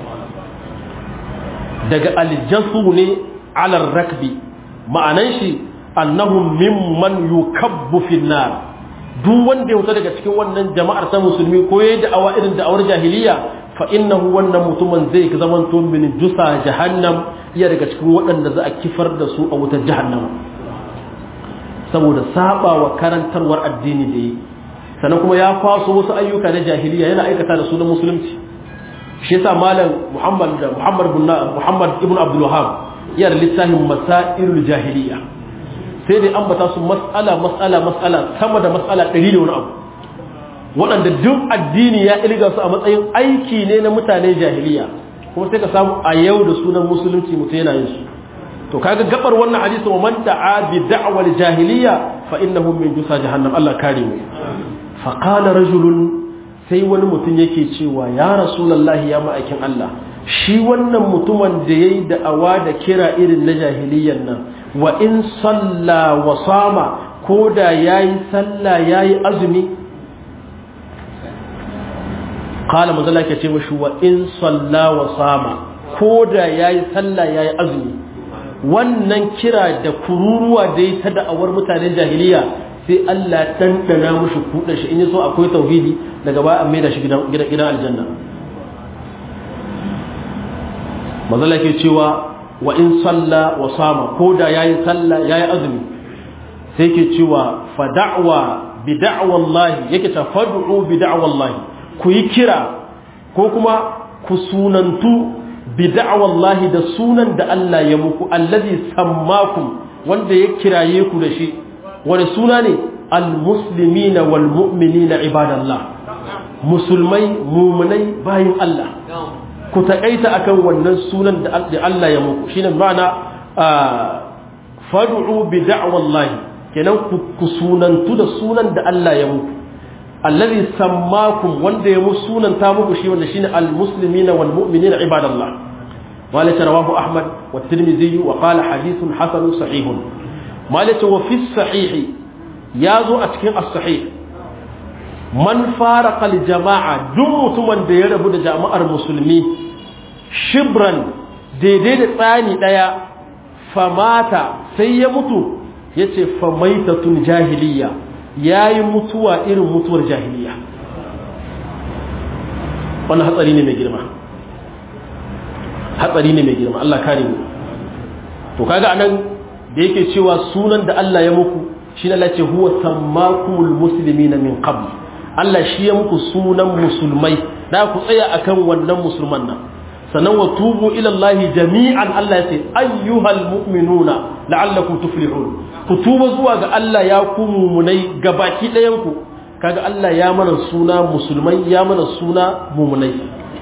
daga aljasu ne alar rakbi ma'anan shi annahum mimman yukabbu fi nar duk wanda ya wuta daga cikin wannan jama'ar ta musulmi ko yayi da'awa irin da'awar jahiliya fa innahu wannan mutumin zai zaman to min jusa jahannam iya daga cikin waɗanda za a kifar da su a wutar jahannam saboda saba wa karantarwar addini da yi sannan kuma ya kwaso wasu ayyuka na jahiliya yana aikata da su na musulunci shi yasa malam muhammad da muhammad ibn muhammad ibn abdul wahhab yana littafin masailul jahiliya sai dai ambata su mas'ala mas'ala mas'ala sama da mas'ala ɗari da wani abu waɗanda duk addini ya ilga su a matsayin aiki ne na mutane jahiliya kuma sai ka samu a yau da sunan musulunci mutum yana yin su to kaga gabar wannan hadisi wa man da'a bi da'wal jahiliya fa innahu min jusa jahannam Allah kare mu fa qala rajulun sai wani mutum yake cewa ya rasulullahi ya ma'aikin Allah shi wannan mutumin da yayi da'awa da kira irin na jahiliyan nan wa in salla wa sama ko da yayi salla yayi azumi qala manzala ke ce mashi wa in salla wa sama ko da yayi salla yayi azumi wannan kira da kururuwa da ya ta da'awar mutanen jahiliya sai Allah ɗanɗana mushi kuɗa shi in yi so akwai tauhidi daga ba a mai da shi gidan aljanna mazala ke cewa wa in salla wa sama ko da yayi salla yayi azumi sai ke cewa fa da'wa bi da'wallahi yake ta fad'u bi da'wallahi ku yi kira ko kuma ku sunantu bi da'wallahi da sunan da Allah ya muku allazi sammakum wanda ya kiraye ku da shi wani suna ne almuslimina wal mu'minina ibadallah musulmai mumunai bayin Allah ku taƙaita akan wannan sunan da Allah ya muku shine ma'ana fad'u bi da'wallahi kenan ku sunantu da sunan da Allah ya muku allazi sammakum wanda ya musu sunan ta muku shi wanda shine almuslimina wal mu'minina ibadallah wala rawahu ahmad wa tirmidhi wa qala hadithun hasan sahihun malaka wa fi sahih yazo a cikin as-sahih man faraqa al-jama'a duk mutumin da ya rabu da jama'ar musulmi shibran daidai da tsani daya famata sai ya mutu yace famaitatun jahiliya yayi mutuwa irin mutuwar jahiliya wannan hatsari ne mai girma hatsari ne mai girma Allah kare mu to kaga anan da yake cewa sunan da Allah ya muku shi Allah ce huwa sammakumul muslimina min qabl Allah shi ya muku sunan musulmai da ku tsaya akan wannan musulman nan sannan wa tubu ila Allah jami'an Allah ya ce ayyuhal mu'minuna la'allakum tuflihun ku tuba zuwa ga Allah ya ku mumunai gabaki ɗayan ku kaga Allah ya mana suna musulmai ya mana suna mumunai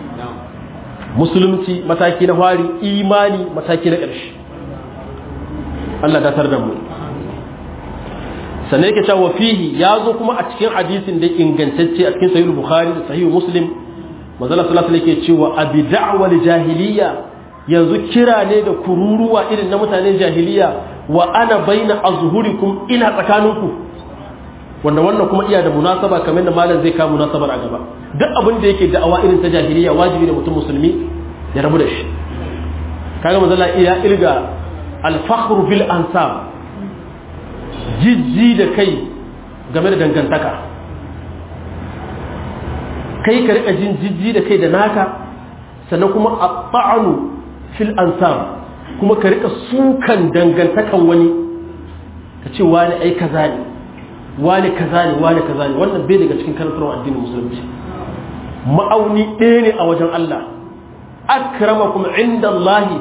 musulunci mataki na fari imani mataki na ƙarshe Allah datar da mu sannan yake cewa fihi ya zo kuma a cikin hadisin da ingantacce a cikin sahih bukhari da sahih muslim manzo sallallahu alaihi yake cewa abi da'wal jahiliya yanzu kira ne da kururuwa irin na mutanen jahiliya wa ana baina azhurikum ina tsakaninku wanda wannan kuma iya da munasaba kamar da malam zai kawo munasabar a gaba duk abin da yake da'awa irin ta jahiliya wajibi da mutum musulmi ya rabu da shi kaga manzo Allah iya ilga al-fakhr bil ansab jijji da kai game da dangantaka kai ka rika jin jijji da kai da naka sannan kuma a ta'anu fil ansab kuma ka rika sukan dangantakan wani ka ce wani ai kaza ne wani kaza ne wani kaza ne wannan bai daga cikin karantarwar addinin musulunci ma'auni ɗaya ne a wajen Allah akramakum inda Allahi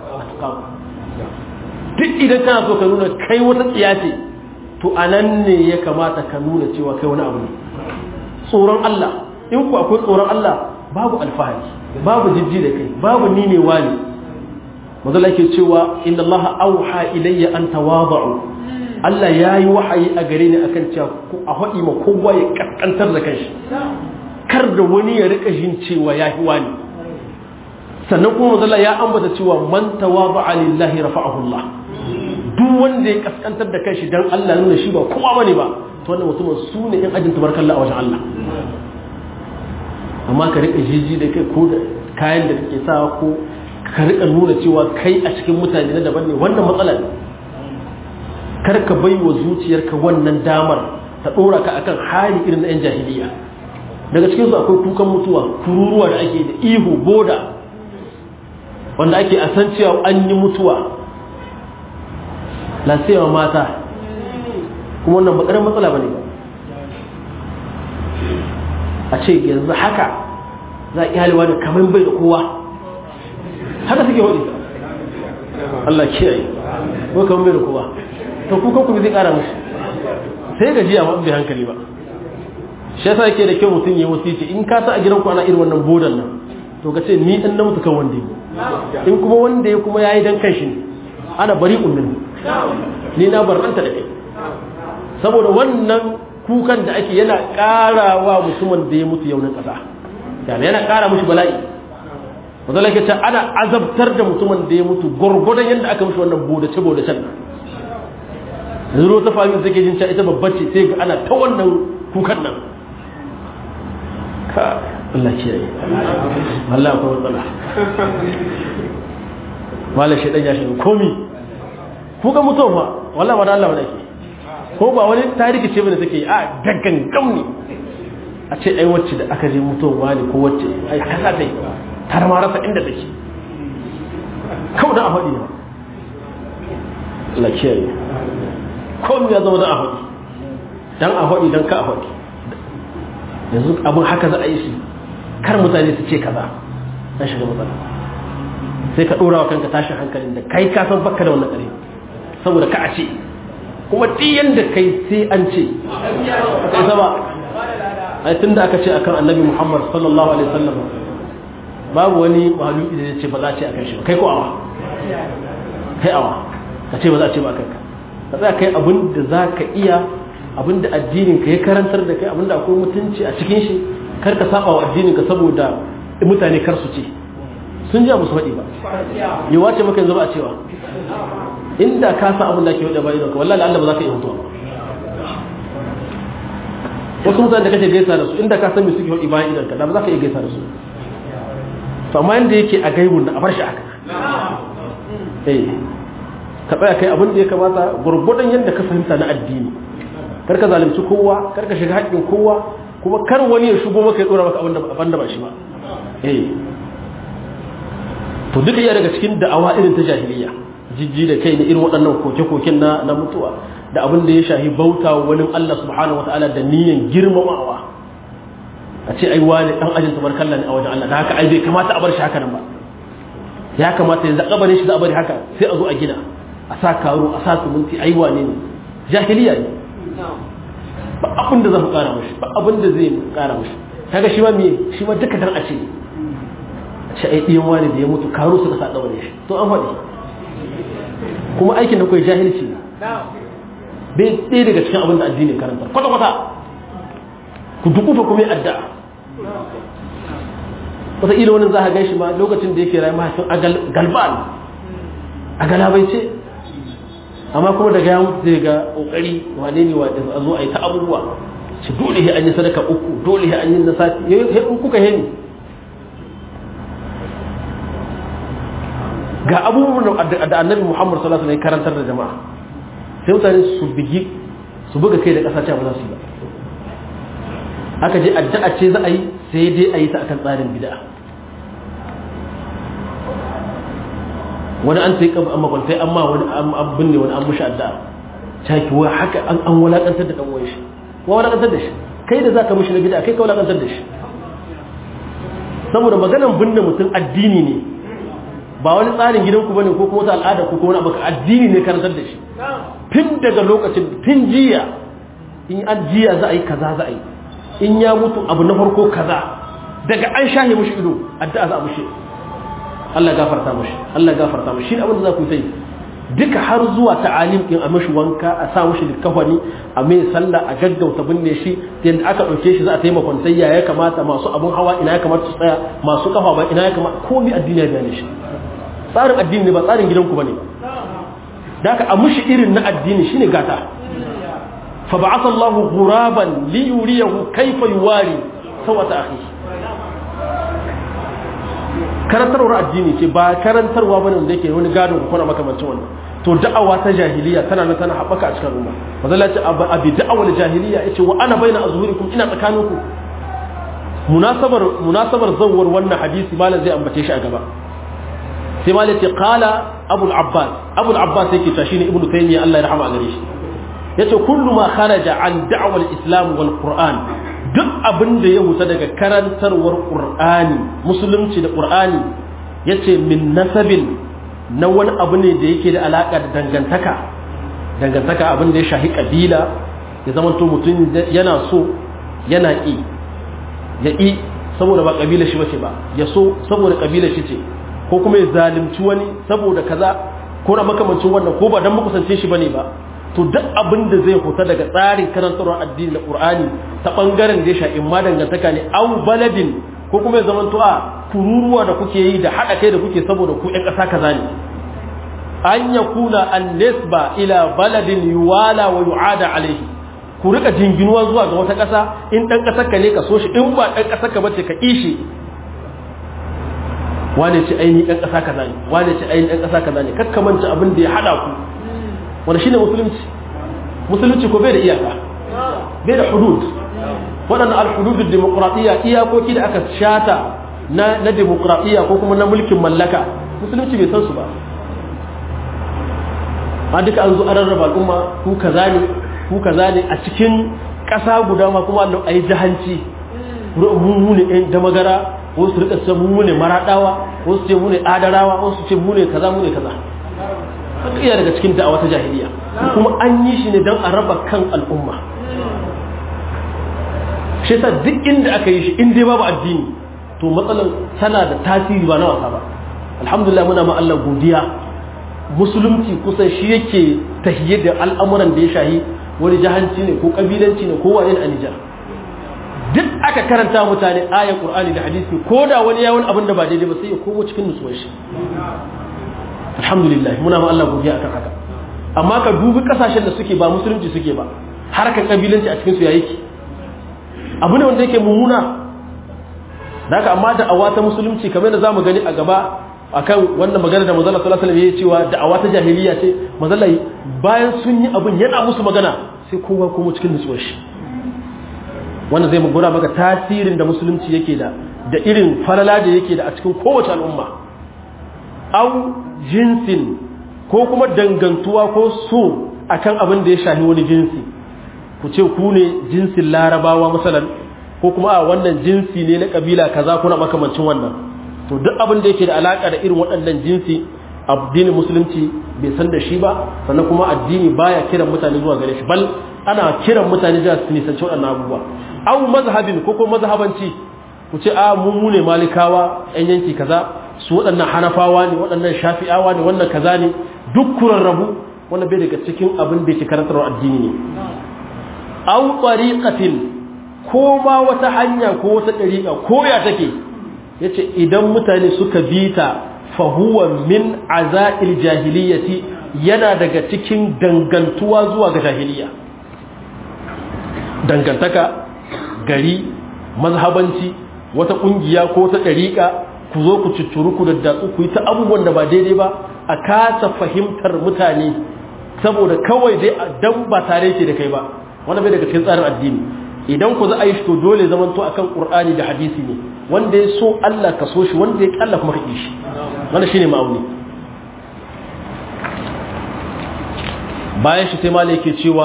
duk idan kana so ka nuna kai wata tsiya ce to a nan ne ya kamata ka nuna cewa kai wani abu ne tsoron Allah in ku akwai tsoron Allah babu alfahari babu jijji da kai babu ni ne wani mazala ke cewa inna Allah auha ilayya an tawadu Allah ya yi wahayi a gare ni akan cewa a haɗi ma kowa ya kaskantar da kanshi kar da wani ya rika jin cewa ya yi wani sannan kuma mazala ya ambata cewa man tawadu lillahi rafa'ahu Allah duk wanda ya kaskantar da kanshi dan Allah nuna shi ba kowa bane ba to wannan mutumin su ne in ajin tabarkalla a wajen Allah amma ka rika jiji da kai ko da kayan da kake sawa ko ka rika nuna cewa kai a cikin mutane na daban ne wannan matsala ne kar ka bai wa zuciyarka wannan damar ta dora ka akan hali irin na yan jahiliya daga cikin su akwai kukan mutuwa kururuwa da ake da ihu boda wanda ake a san cewa an yi mutuwa lasiyawa mata kuma wannan bakarar matsala ba ne ba a ce yanzu haka za a iyalewa da kamar bai da kowa haka suke waɗi Allah kiyaye ko kamar bai da kowa to kukan kuma zai ƙara musu sai gaji a bai hankali ba shi yasa yake da kyau mutum ya wasici in ka sa a gidanku ana irin wannan bodan nan to ka ce ni dan na mutu kan wanda in kuma wanda ya kuma yayi dan kanshi ne ana bari ummin ni na barranta da kai saboda wannan kukan da ake yana ƙarawa mutumin da ya mutu yaunin ƙasa yana yana ƙara mushi bala'i wanda lake ce ana azabtar da mutumin da ya mutu gwargwadon yadda aka mushi wannan bodace bodacen nan yanzu ta fahimta take jin cewa ita babbar ce sai ga ana ta wannan kukan nan ka Allah kiyaye Allah akwai matsala wala shi dan ya shi komi kuka mutuwa fa wallahi ba da Allah wadake ko ba wani tariki ce bane take a gaggan ne a ce ai wacce da aka je mutuwa ne ko wacce ai kaza ta yi tar ma rasa inda take kawai da a faɗi ne Allah kiyaye komai ya zama da a faɗi dan a faɗi dan ka a faɗi yanzu abin haka za a yi shi kar mutane su ce kaza an shiga matsala sai ka ɗora wa kanka tashin hankalin da kai ka san bakka da wannan ƙare saboda ka a ce kuma ɗiyan da kai sai an ce kai sama ai tun da aka ce akan annabi muhammad sallallahu alaihi wasallam babu wani mahaluki da ya ce ba za a ce akan shi ba kai ko awa kai awa ka ce ba za a ce ba akan ka ka tsaya kai abin da za ka iya abin da addinin ka ya karantar da kai abin da akwai mutunci a cikin shi kar ka saba wa addinin ka saboda mutane kar su ce sun ji abu su faɗi ba yawa ce maka yanzu ba a cewa inda ka san abin da ke wadda bayan ka wallahi Allah ba za ka iya mutuwa wasu mutane da kake gaisa da su inda ka san me suke wadda bayan idan ka da ba za ka iya gaisa da su to amma yanda yake a gaibun da a bar shi haka eh ka tsaya kai abin da ya kamata gurgurdan yadda ka fahimta na addini kar ka zalunci kowa kar ka shiga haƙƙin kowa kuma kar wani ya shigo maka ya dora maka abin da ba shi ba eh to duka iya daga cikin da'awa irin ta jahiliya jijji da kai na irin waɗannan koke-koken na na mutuwa da abin da ya shahi bauta wa wani Allah subhanahu wa ta'ala da niyyar girmamawa a ce ai wani dan ajin tabarkalla ne a wajen Allah da haka ai bai kamata a bar shi haka nan ba ya kamata yanzu a bari shi za a bari haka sai a zo a gina a sa karo a sa suminti ai wane ne jahiliya ne ba abin da za mu kara mashi ba abin da zai kara mashi kaga shi ma me shi ma duka dan a ce a ce ai ɗiyan wani da ya mutu karo suka sa ɗaure shi to an faɗi kuma aikin da kai jahilci ne bai ɗaya daga cikin abin da addini karanta kwata kwata ku dukufa kuma addu'a wata ila wani za a gan shi ma lokacin da yake rayu mahaifin a galban a galabaice amma kuma daga ya mutu zai ga kokari wane ne wane a zo a yi ta abubuwa shi dole an yi sadaka uku dole an yi na sati ya in kuka heni ga abubuwan da annabi muhammad sallallahu alaihi wasallam karantar da jama'a sai mutane su bigi su buga kai da ƙasa ba za su yi ba aka je addu'a ce za a yi sai dai a yi ta akan tsarin bid'a wani an sai kabu amma kwantai amma wani an binne wani an mushi addu'a caki wa haka an an walakantar da dan shi wa walakantar da shi kai da zaka mushi na bid'a kai ka walakantar da shi saboda maganan binne mutum addini ne ba wani tsarin gidanku bane ko kuma wata al'ada ko kuma wani abu addini ne karantar da shi tun daga lokacin tun jiya in an jiya za a yi kaza za a yi in ya mutu abu na farko kaza daga an shahe mushi ido addu'a za a mushi Allah gafarta mushi Allah gafarta mushi shine abin da za ku yi duka har zuwa ta'alim din a mashi wanka a sa mushi likafani a mai sallah a gaggauta binne shi yadda aka ɗauke shi za a taimaka sai ya ya kamata masu abun hawa ina ya kamata su tsaya masu kafa ba ina ya kamata komai addini ya bayane shi tsarin addini ne ba tsarin gidanku bane da aka a mushi irin na addini shine gata fa ba'atha Allah ghuraban li yuriyahu kayfa yuwari sawata akhi karantarwar addini ce ba karantarwa bane wanda yake wani gado ko kuma makamancin wannan to da'awa ta jahiliya tana nan tana haɓaka a cikin al'umma mazalla ce abi da'awar jahiliya yace wa ana baina azhurikum ina tsakaninku munasabar munasabar zawwar wannan hadisi malam zai ambace shi a gaba sai malam ce qala abul abbas abul abbas yake ta shine ibnu taymiya Allah ya rahama a gare shi yace kullu ma kharaja an da'wal islam wal qur'an duk abin da ya huta daga karantarwar qur'ani musulunci da qur'ani yace min nasabin na wani abu ne da yake da alaka da dangantaka dangantaka abin da ya shahi kabila ya zama to mutum yana so yana ki ya ki saboda ba kabila shi bace ba ya so saboda kabila shi ce ko kuma ya zalunci wani saboda kaza ko na makamancin wannan ko ba dan makusance shi bane ba to duk abin da zai huta daga tsarin karantarwar addini da qur'ani ta bangaren da ya sha in ma dangantaka ne au baladin ko kuma ya zama a kururuwa da kuke yi da haɗa kai da kuke saboda ku ƴan ƙasa kaza ne an ya kuna an nisba ila baladin yuwala wa yu'ada alaihi ku rika jinginuwa zuwa ga wata ƙasa in ɗan ƙasar ka ne ka so shi in ba ɗan ƙasar ka bace ka ishi wane ce aini ɗan ƙasa kaza ne wane ce aini ɗan ƙasa kaza ne kakkamanta abin da ya haɗa ku wanda shine musulunci musulunci ko bai da iyaka bai da hudud waɗannan alhududun demokuraɗiyya iyakoki da aka shata na na demokuraɗiyya ko kuma na mulkin mallaka musulunci bai san su ba a duka an zo an rarraba al'umma ku kaza ne ku kaza ne a cikin ƙasa guda ma kuma a yi jahanci mu ne ɗan damagara wasu rika ce mu ne maraɗawa wasu ce mu ne adarawa wasu ce mu ne kaza mu ne kaza haka iya daga cikin da'awa ta jahiliya kuma an yi shi ne don a raba kan al'umma shi yasa duk inda aka yi shi in dai babu addini to matsalar tana da tasiri ba na wasa ba alhamdulillah muna ma Allah godiya musulunci kusan shi yake tahiyye da al'amuran da ya shahi wani jahanci ne ko kabilanci ne ko wani a Nijar duk aka karanta mutane ayar Qur'ani da hadisi ko da wani yawon abin da ba daidai ba sai ya komo cikin nutsuwar shi alhamdulillah muna ma Allah godiya akan haka amma ka dubi kasashen da suke ba musulunci suke ba harkar kabilanci a cikin su yayi ki abu ne wanda yake mummuna haka amma da awa ta musulunci kamar da zamu gani a gaba akan wannan magana da manzon sallallahu alaihi wasallam ya cewa da'awa ta jahiliya ce manzon bayan sun yi abun yana musu magana sai kowa kuma cikin nutsuwar shi wannan zai mugura maka tasirin da musulunci yake da da irin falala da yake da a cikin kowace al'umma au jinsin ko kuma dangantuwa ko so akan abin da ya shahi wani jinsi ku ce ku ne jinsin larabawa masalan ko kuma a wannan jinsi ne na kabila kaza kuna makamancin wannan to duk abin da yake da alaka da irin waɗannan jinsi addinin musulunci bai san da shi ba sannan kuma addini baya kiran mutane zuwa gare shi bal ana kiran mutane da su nisanci waɗannan abubuwa au mazhabin ko kuma mazhabanci ku ce a mu mu ne malikawa yan yanki kaza su waɗannan hanafawa ne waɗannan shafi'awa ne wannan kaza ne duk kurarrabu wannan bai daga cikin abin da yake karantarwa addini ne aw tariqatin ko ma wata hanya ko wata dariqa ko ya take yace idan mutane suka bi ta fa huwa min azail jahiliyyati yana daga cikin dangantuwa zuwa ga jahiliya dangantaka gari mazhabanci wata kungiya ko ta dariqa ku zo ku ciccuru ku daddatsu ku yi ta abubuwan da ba daidai ba a kasa fahimtar mutane saboda kawai dai dan ba tare ke da kai ba wanda bai daga cikin tsarin addini idan ku za a yi shi to dole zaman to akan qur'ani da hadisi ne wanda ya so Allah ka so shi wanda ya Allah kuma ka ki shi wannan shine ma'auni bayan shi sai malai yake cewa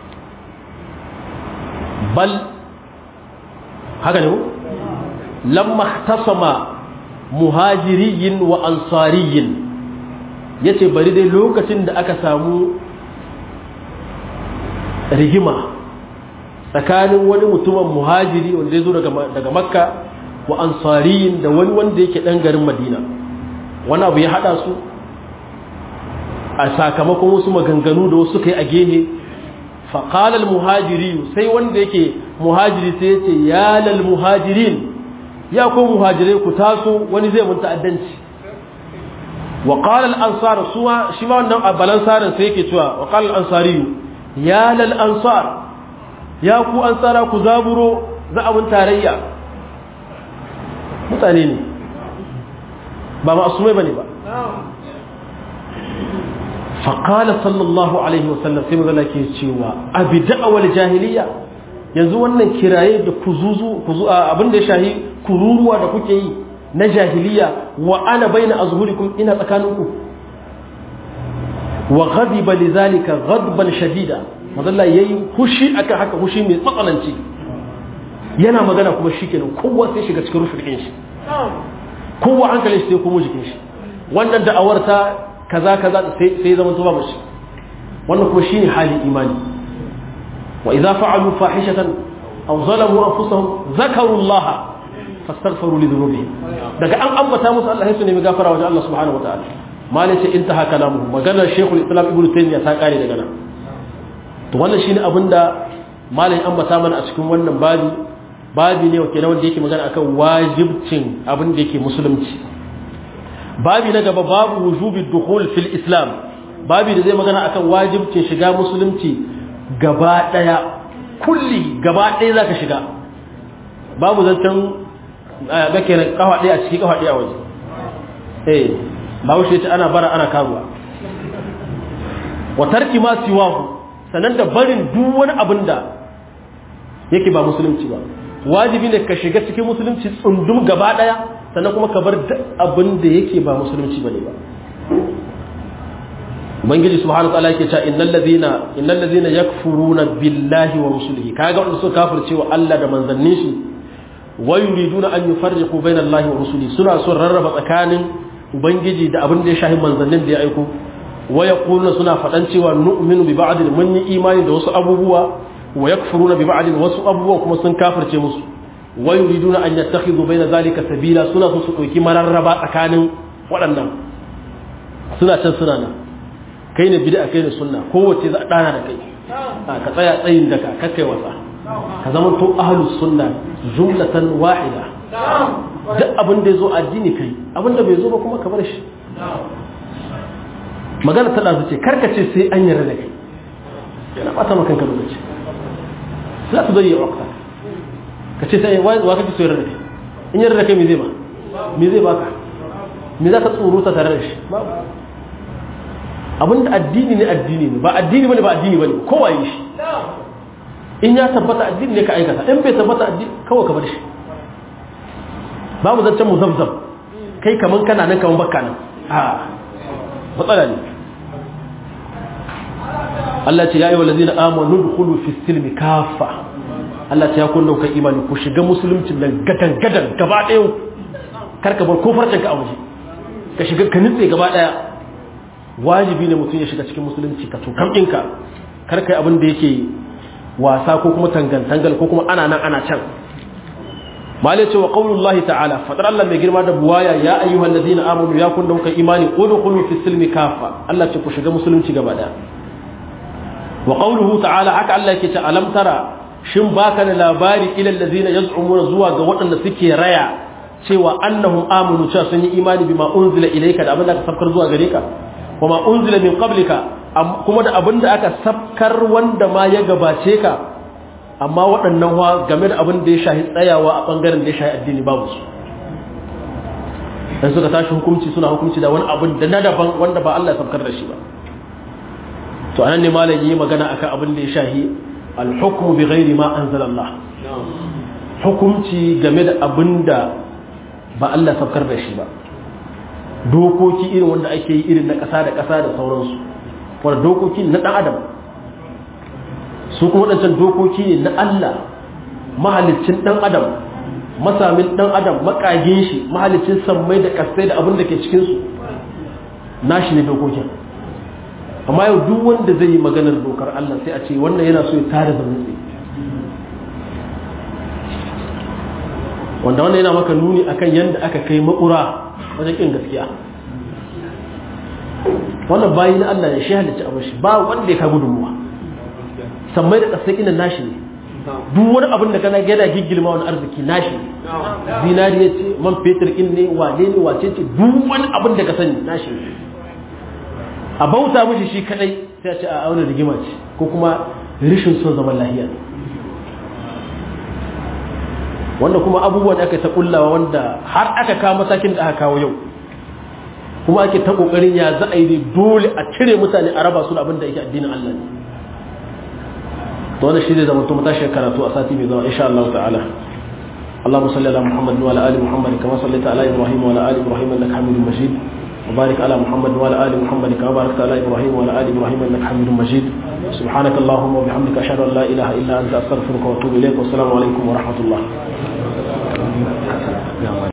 bal haka ne lamma ihtasama muhajiriyin wa ansariyin yace bari dai lokacin da aka samu rigima tsakanin wani mutumin muhajiri wanda ya zo daga makka wa ansariyin da wani wanda yake ɗan garin madina wani abu ya haɗa su a sakamakon wasu maganganu da wasu kai a gehe faƙalar muhajiri sai wanda yake muhajiri sai ya ce yalal muhajirin ya ko muhajirai ku taso wani zai mun ta'addanci wa qala al-ansar suwa shi ma wannan balansarin sai yake cewa wa qala al-ansari ya lal ansar ya ku ansara ku zaburo za a mun tarayya mutane ne ba ma'asumai bane ba fa qala sallallahu alaihi wasallam sai magana ke cewa abi da'awal jahiliya yanzu wannan kiraye da kuzuzu kuzu abin da ya shahi kururuwa da kuke yi na jahiliya wa ana baina azhurikum ina tsakaninku wa ghadiba lidhalika ghadban shadida madalla yayi hushi akan haka hushi mai tsatsananci yana magana kuma shikenan kowa sai shiga cikin rufin shi kowa hankalin shi sai kuma jikin shi wannan da'awar ta kaza kaza sai sai zaman to babu shi wannan kuma shine hali imani wa idza fa'alu fahishatan aw zalamu anfusahum zakaru allaha fastaghfiru li dhunubihim daga an ambata musu Allah sai su nemi gafara wajen Allah subhanahu wataala malai ce intaha kalamu maganar Sheikhul Islam Ibn Taymiyyah ta kare daga nan to wannan shine abinda malai ambata mana a cikin wannan babi babi ne wake na wanda yake magana akan wajibcin abin da yake musulunci babi na gaba babu wujubi dukhul fil islam babi da zai magana akan wajibcin shiga musulunci gaba daya kulli gaba daya zaka shiga babu zancen ga kenan kafa ɗaya a ciki kafa ɗaya a waje eh ba wuce ta ana bara ana karuwa wa tarki ma siwahu sanan da barin duk wani abin da yake ba musulunci ba wajibi ne ka shiga cikin musulunci tsundum gaba ɗaya sannan kuma ka bar duk abin da yake ba musulunci bane ba ubangiji subhanahu wataala yake cewa innal ladhina innal ladhina yakfuruna billahi wa rusulihi kaga wanda suka kafirce wa Allah da manzannin shi wayuriduna an yufarriqu bayna Allahi wa rusuli suna son rarraba tsakanin ubangiji da abin da ya shahi manzannin da ya aiko wa yaquluna suna fadan cewa nu'minu bi ba'd mun yi imani da wasu abubuwa wa yakfuruna bi ba'd wasu abubuwa kuma sun kafirce musu wayuriduna an yattakhidhu bayna zalika sabila suna so su dauki mararraba tsakanin waɗannan suna can suna nan kai ne bid'a kai ne sunna kowace za a dana da kai ka tsaya tsayin daka kakkai wasa ka zama to ahlus sunna jumlatan wahida duk abin da yazo addini kai abin da bai zo ba kuma ka bar shi magana ta dazu ce karka ce sai an yarda da kai yana bata maka kanka lokaci za ta zai wakta ka ce sai wai wa kake so yarda da kai in yarda da kai me zai ba me zai baka me za ka tsoro ta tare da shi babu abin da addini ne addini ne ba addini bane ba addini bane kowa yi shi in ya tabbata addini ne ka aikata in bai tabbata addini kawai ka bar shi babu zancen muzabzab kai kaman kana nan kaman bakka nan a matsala ne Allah ce ya yi wa lazina amanu dukulu fi silmi kafa Allah ce ya kunna kan imani ku shiga musulunci nan gadan gadan gaba ɗaya karka bar ko farcen ka a waje ka shiga ka nitse gaba ɗaya wajibi ne mutum ya shiga cikin musulunci ka tukam ɗinka karka yi abin da yake wasa ko kuma tangantangal ko kuma ana nan ana can mali ce wa qaulullahi ta'ala fadar Allah mai girma da buwaya ya ayyuhal ladina amanu ya kun dauka imani udkhulu fi silmi kafa Allah ce ku shiga musulunci gaba daya wa qauluhu ta'ala haka Allah yake ce alam tara shin baka da labari ila allazina yaz'umuna zuwa ga waɗanda suke raya cewa annahum amanu cewa sun yi imani bima unzila ilayka da abin da aka sabkar zuwa gare ka kuma unzila min qablika kuma da abin da aka sabkar wanda ma ya gabace ka amma waɗannan wa game da abin da ya shahi tsayawa a ɓangaren da ya shahi addini babu su dan suka tashi hukunci suna hukunci da wani abin da na daban wanda ba Allah ya sabkar da shi ba to anan ne malam yi magana akan abin da ya shahi al-hukmu bi ghairi ma anzalallah hukunci game da abin da ba Allah ya sabkar da shi ba dokoki irin wanda ake yi irin na ƙasa da ƙasa da sauransu wanda dokoki na ɗan adam su kuma waɗancan dokoki ne na Allah mahalicin ɗan adam masamin ɗan adam makagin shi mahalicin sammai da ƙasai da abin da ke cikinsu nashi ne dokokin amma yau duk wanda zai yi maganar dokar Allah sai a ce wannan yana so ya tare da mutse wanda wannan yana maka nuni akan yadda aka kai makura wajen ƙin gaskiya wannan bayi na Allah ne shi halicci abin shi ba wanda ya ka gudunmuwa sammai da ƙasai ina nashi ne duk wani abin da kana gada giggilma wani arziki nashi ne zinariya ce man fetur in ne wane ne wace ce duk wani abin da ka sani nashi ne a bauta mishi shi kadai sai a ce a auna rigima ce ko kuma rishin son zaman lahiya wanda kuma abubuwan da aka ta kullawa wanda har aka kawo matakin da aka kawo yau kuma ake ta kokarin ya za a yi dole a cire mutane a raba su da abin da yake addinin Allah ne to wannan shi zai zama to matashi karatu a sati mai zama insha Allah ta'ala اللهم صل على محمد وعلى ال محمد كما صليت على ابراهيم وعلى ال ابراهيم انك حميد مجيد وبارك على محمد وعلى ال محمد كما باركت على ابراهيم وعلى ال ابراهيم انك حميد مجيد سبحانك اللهم وبحمدك اشهد ان لا اله الا انت استغفرك واتوب اليك والسلام عليكم ورحمه الله